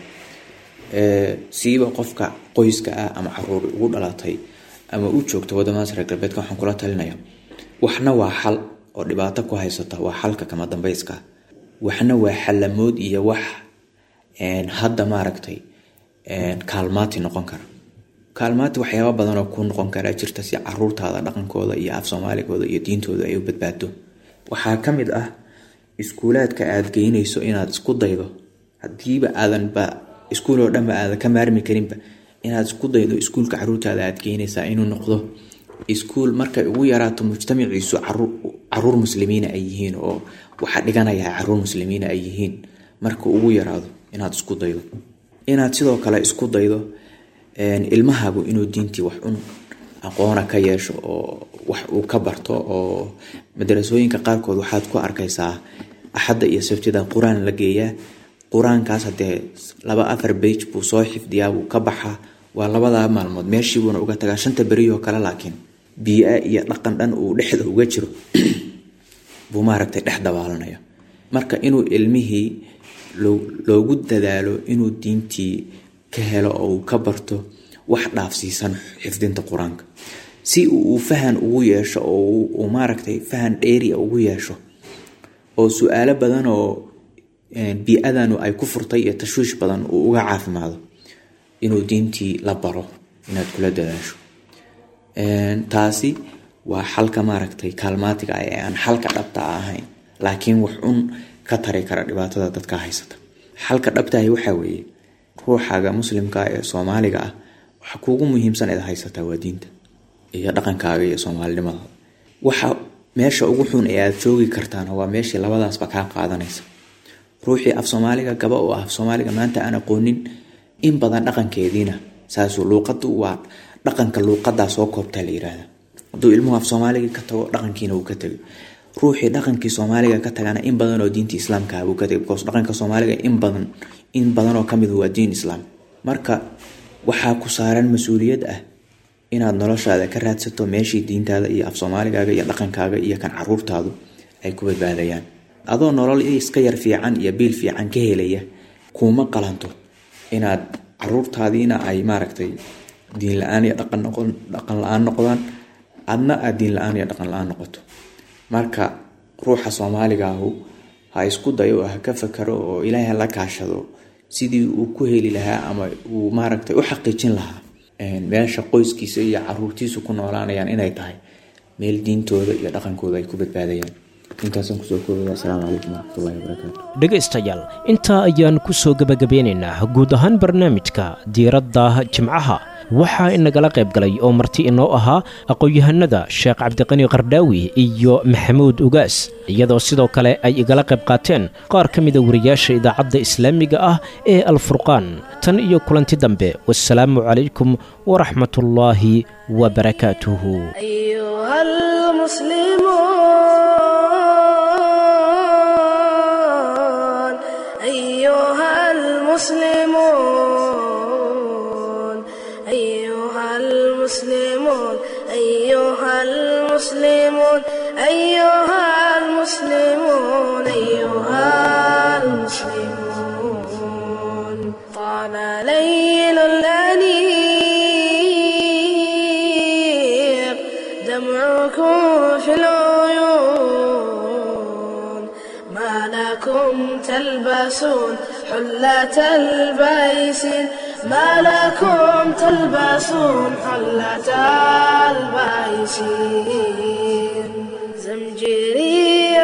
siiba qofka qoyska ah ama caruur ugu dhalatay ama u joogta wadamadaas reer galbeedka waxaan kula talinaya waxna waa xal oo dhibaato ku haysata waa xalka kama dambeyska waxna waa xalamood iyo wax hadda maaragtay kaalmaati noqon kara kaalmaati waxyaaba badan oo ku noqon karaa jirta si caruurtaada dhaqankooda iyo af soomaaligooda iyo diintooda ay u badbaado waxaa ka mid ah iskuulaadka aad geynayso inaad isku daydo hadiiba aadanba iskuul oo dhanba aadan ka maarmi karinba inaad isku daydo iskuulka caruurtaada aad geynaysaa inuu noqdo iskuul markay ugu yaraato mujtamaciisu caruur muslimiina ay yihiin oo waxa dhiganaya caruur muslimiina ay yihiin marka ugu yaraado inaad isku daydo inaad sidoo kale isku daydo ilmahaagu inuu diintii wax un aqoona ka yeesho oo wax uu ka barto oo madarasooyinka qaarkood waxaad ku arkaysaa axadda iyo sabtida qur-aan la geeyaa qur-aankaas hadee laba afar bage buu soo xifdiyaa buu ka baxaa waa labadaa maalmood meeshiibuuna uga tagaa shanta beriyoo kale laakiin biia iyo dhaqan dhan uu dhexda uga jiro buu maaragtay dhex dabaalanaya marka inuu ilmihii loogu dadaalo inuu diintii ka helo oo uu ka barto wax dhaafsiisan xifdinta qur-aanka si uu fahan ugu yeesho oo uu maaragtay fahan dheeria ugu yeesho oo su-aalo badan oo bii-adanu ay ku furtay iyo tashwiish badan uu uga caafimaado inuu diintii la baro inaad kula dadaasho taasi waa xalka maaragtay kaalmaatiga ah ee aan xalka dhabta ahayn laakiin wax un ka tari kara dhibaatada dadka haysata xalka dhabtahi waxaa weeye ruuxaaga muslimka ee soomaaliga ah waxa kuugu muhiimsan eed haysataa waa diinta iyo dhaqankaaga iyo soomaalinimada waxa meesha ugu xun ee aad joogi kartaana waa meeshii labadaasba kaa qaadanaysa ruuxii af soomaaliga gaba oo af soomaaliga maanta aan aqoonin in badan dhaqankeediina saasuu luuqadu waa dhaqanka luuqadaa soo koobtaa la yiraahda hadduu ilmuhu af soomaaliga ka tago dhaqankiina uu ka tegay ruuxii dhaqankii soomaaliga ka tagana in badan oo diinta islaamka buu ka tegay because dhaqanka soomaaliga in badan in badan oo kamid waa diin islaam marka waxaa ku saaran mas-uuliyad ah inaad noloshaada ka raadsato meeshii diintaada iyo af soomaaligaaga iyo dhaqankaaga iyo kan caruurtaadu ay ku badbaadayaan adoo nolol iska yar fiican iyo biil fiican ka helaya kuuma qalanto inaad caruurtaadiina ay maaragtay diin la-aan iyo dhaqan la-aan noqdaan adna aad diin la-aan iyo dhaqan la-aan noqoto marka ruuxa soomaaligaahu ha isku dayo oo ha ka fakaro oo ilaahay la kaashado sidii uu ku heli lahaa ama uu maaragtay u xaqiijin lahaa meesha qoyskiisa iyo caruurtiisu ku noolaanayaan inay tahay meel diintooda iyo dhaqankooda ay ku badbaadayaan intaasaan kusoo koobaya asalaamu calaykum waraxmatullahi wabarakaatu dhegaystayaal intaa ayaan ku soo gebagabeynaynaa guud ahaan barnaamijka diiradda jimcaha waxaa inagala qayb galay oo marti inoo ahaa aqoon-yahanada sheekh cabdiqani qardhaawi iyo maxamuud ugaas iyadoo sidoo kale ay igala qayb qaateen qaar ka mida wariyaasha idaacadda islaamiga ah ee alfurqaan tan iyo kulanti dambe wasalaamu calaykum waraxmatullaahi wabarakaatuhu المسلمون أيها المسلمون أيها المسلمون أيها المسلمون أيها المسلمون طال ليل الأنيق دمعكم في العيون ما لكم تلبسون حلة البيس ما لكم تلبسون حلة البيس زمجري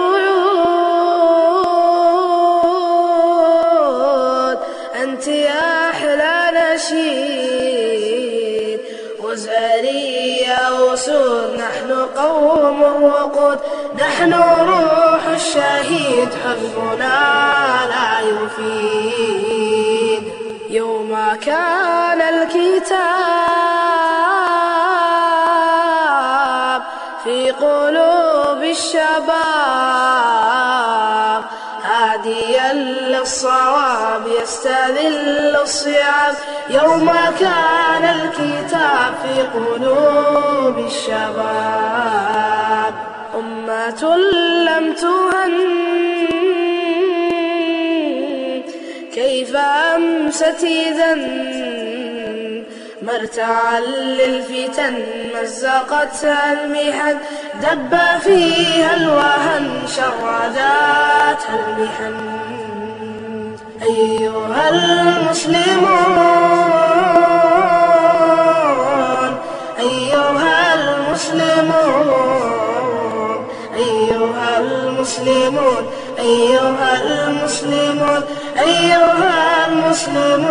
رعود أنت يا أحلى نشيد وزاري يا وسود نحن قوم وقود نحن روح الشهيد حزبنا لا يفيد يوم كان الكتاب في قلوب الشباب هاديا له الصواب يستذل الصعاب يوم كان الكتاب في قلوب الشباب أمة لم تهن كيف أمست إذا مرتعا للفتن مزقتها المحن دب فيها الوهن شرداتها المحن أيها المسلمون أيها المسلمون أيها المسلمون أيها المسلمون أيها المسلمون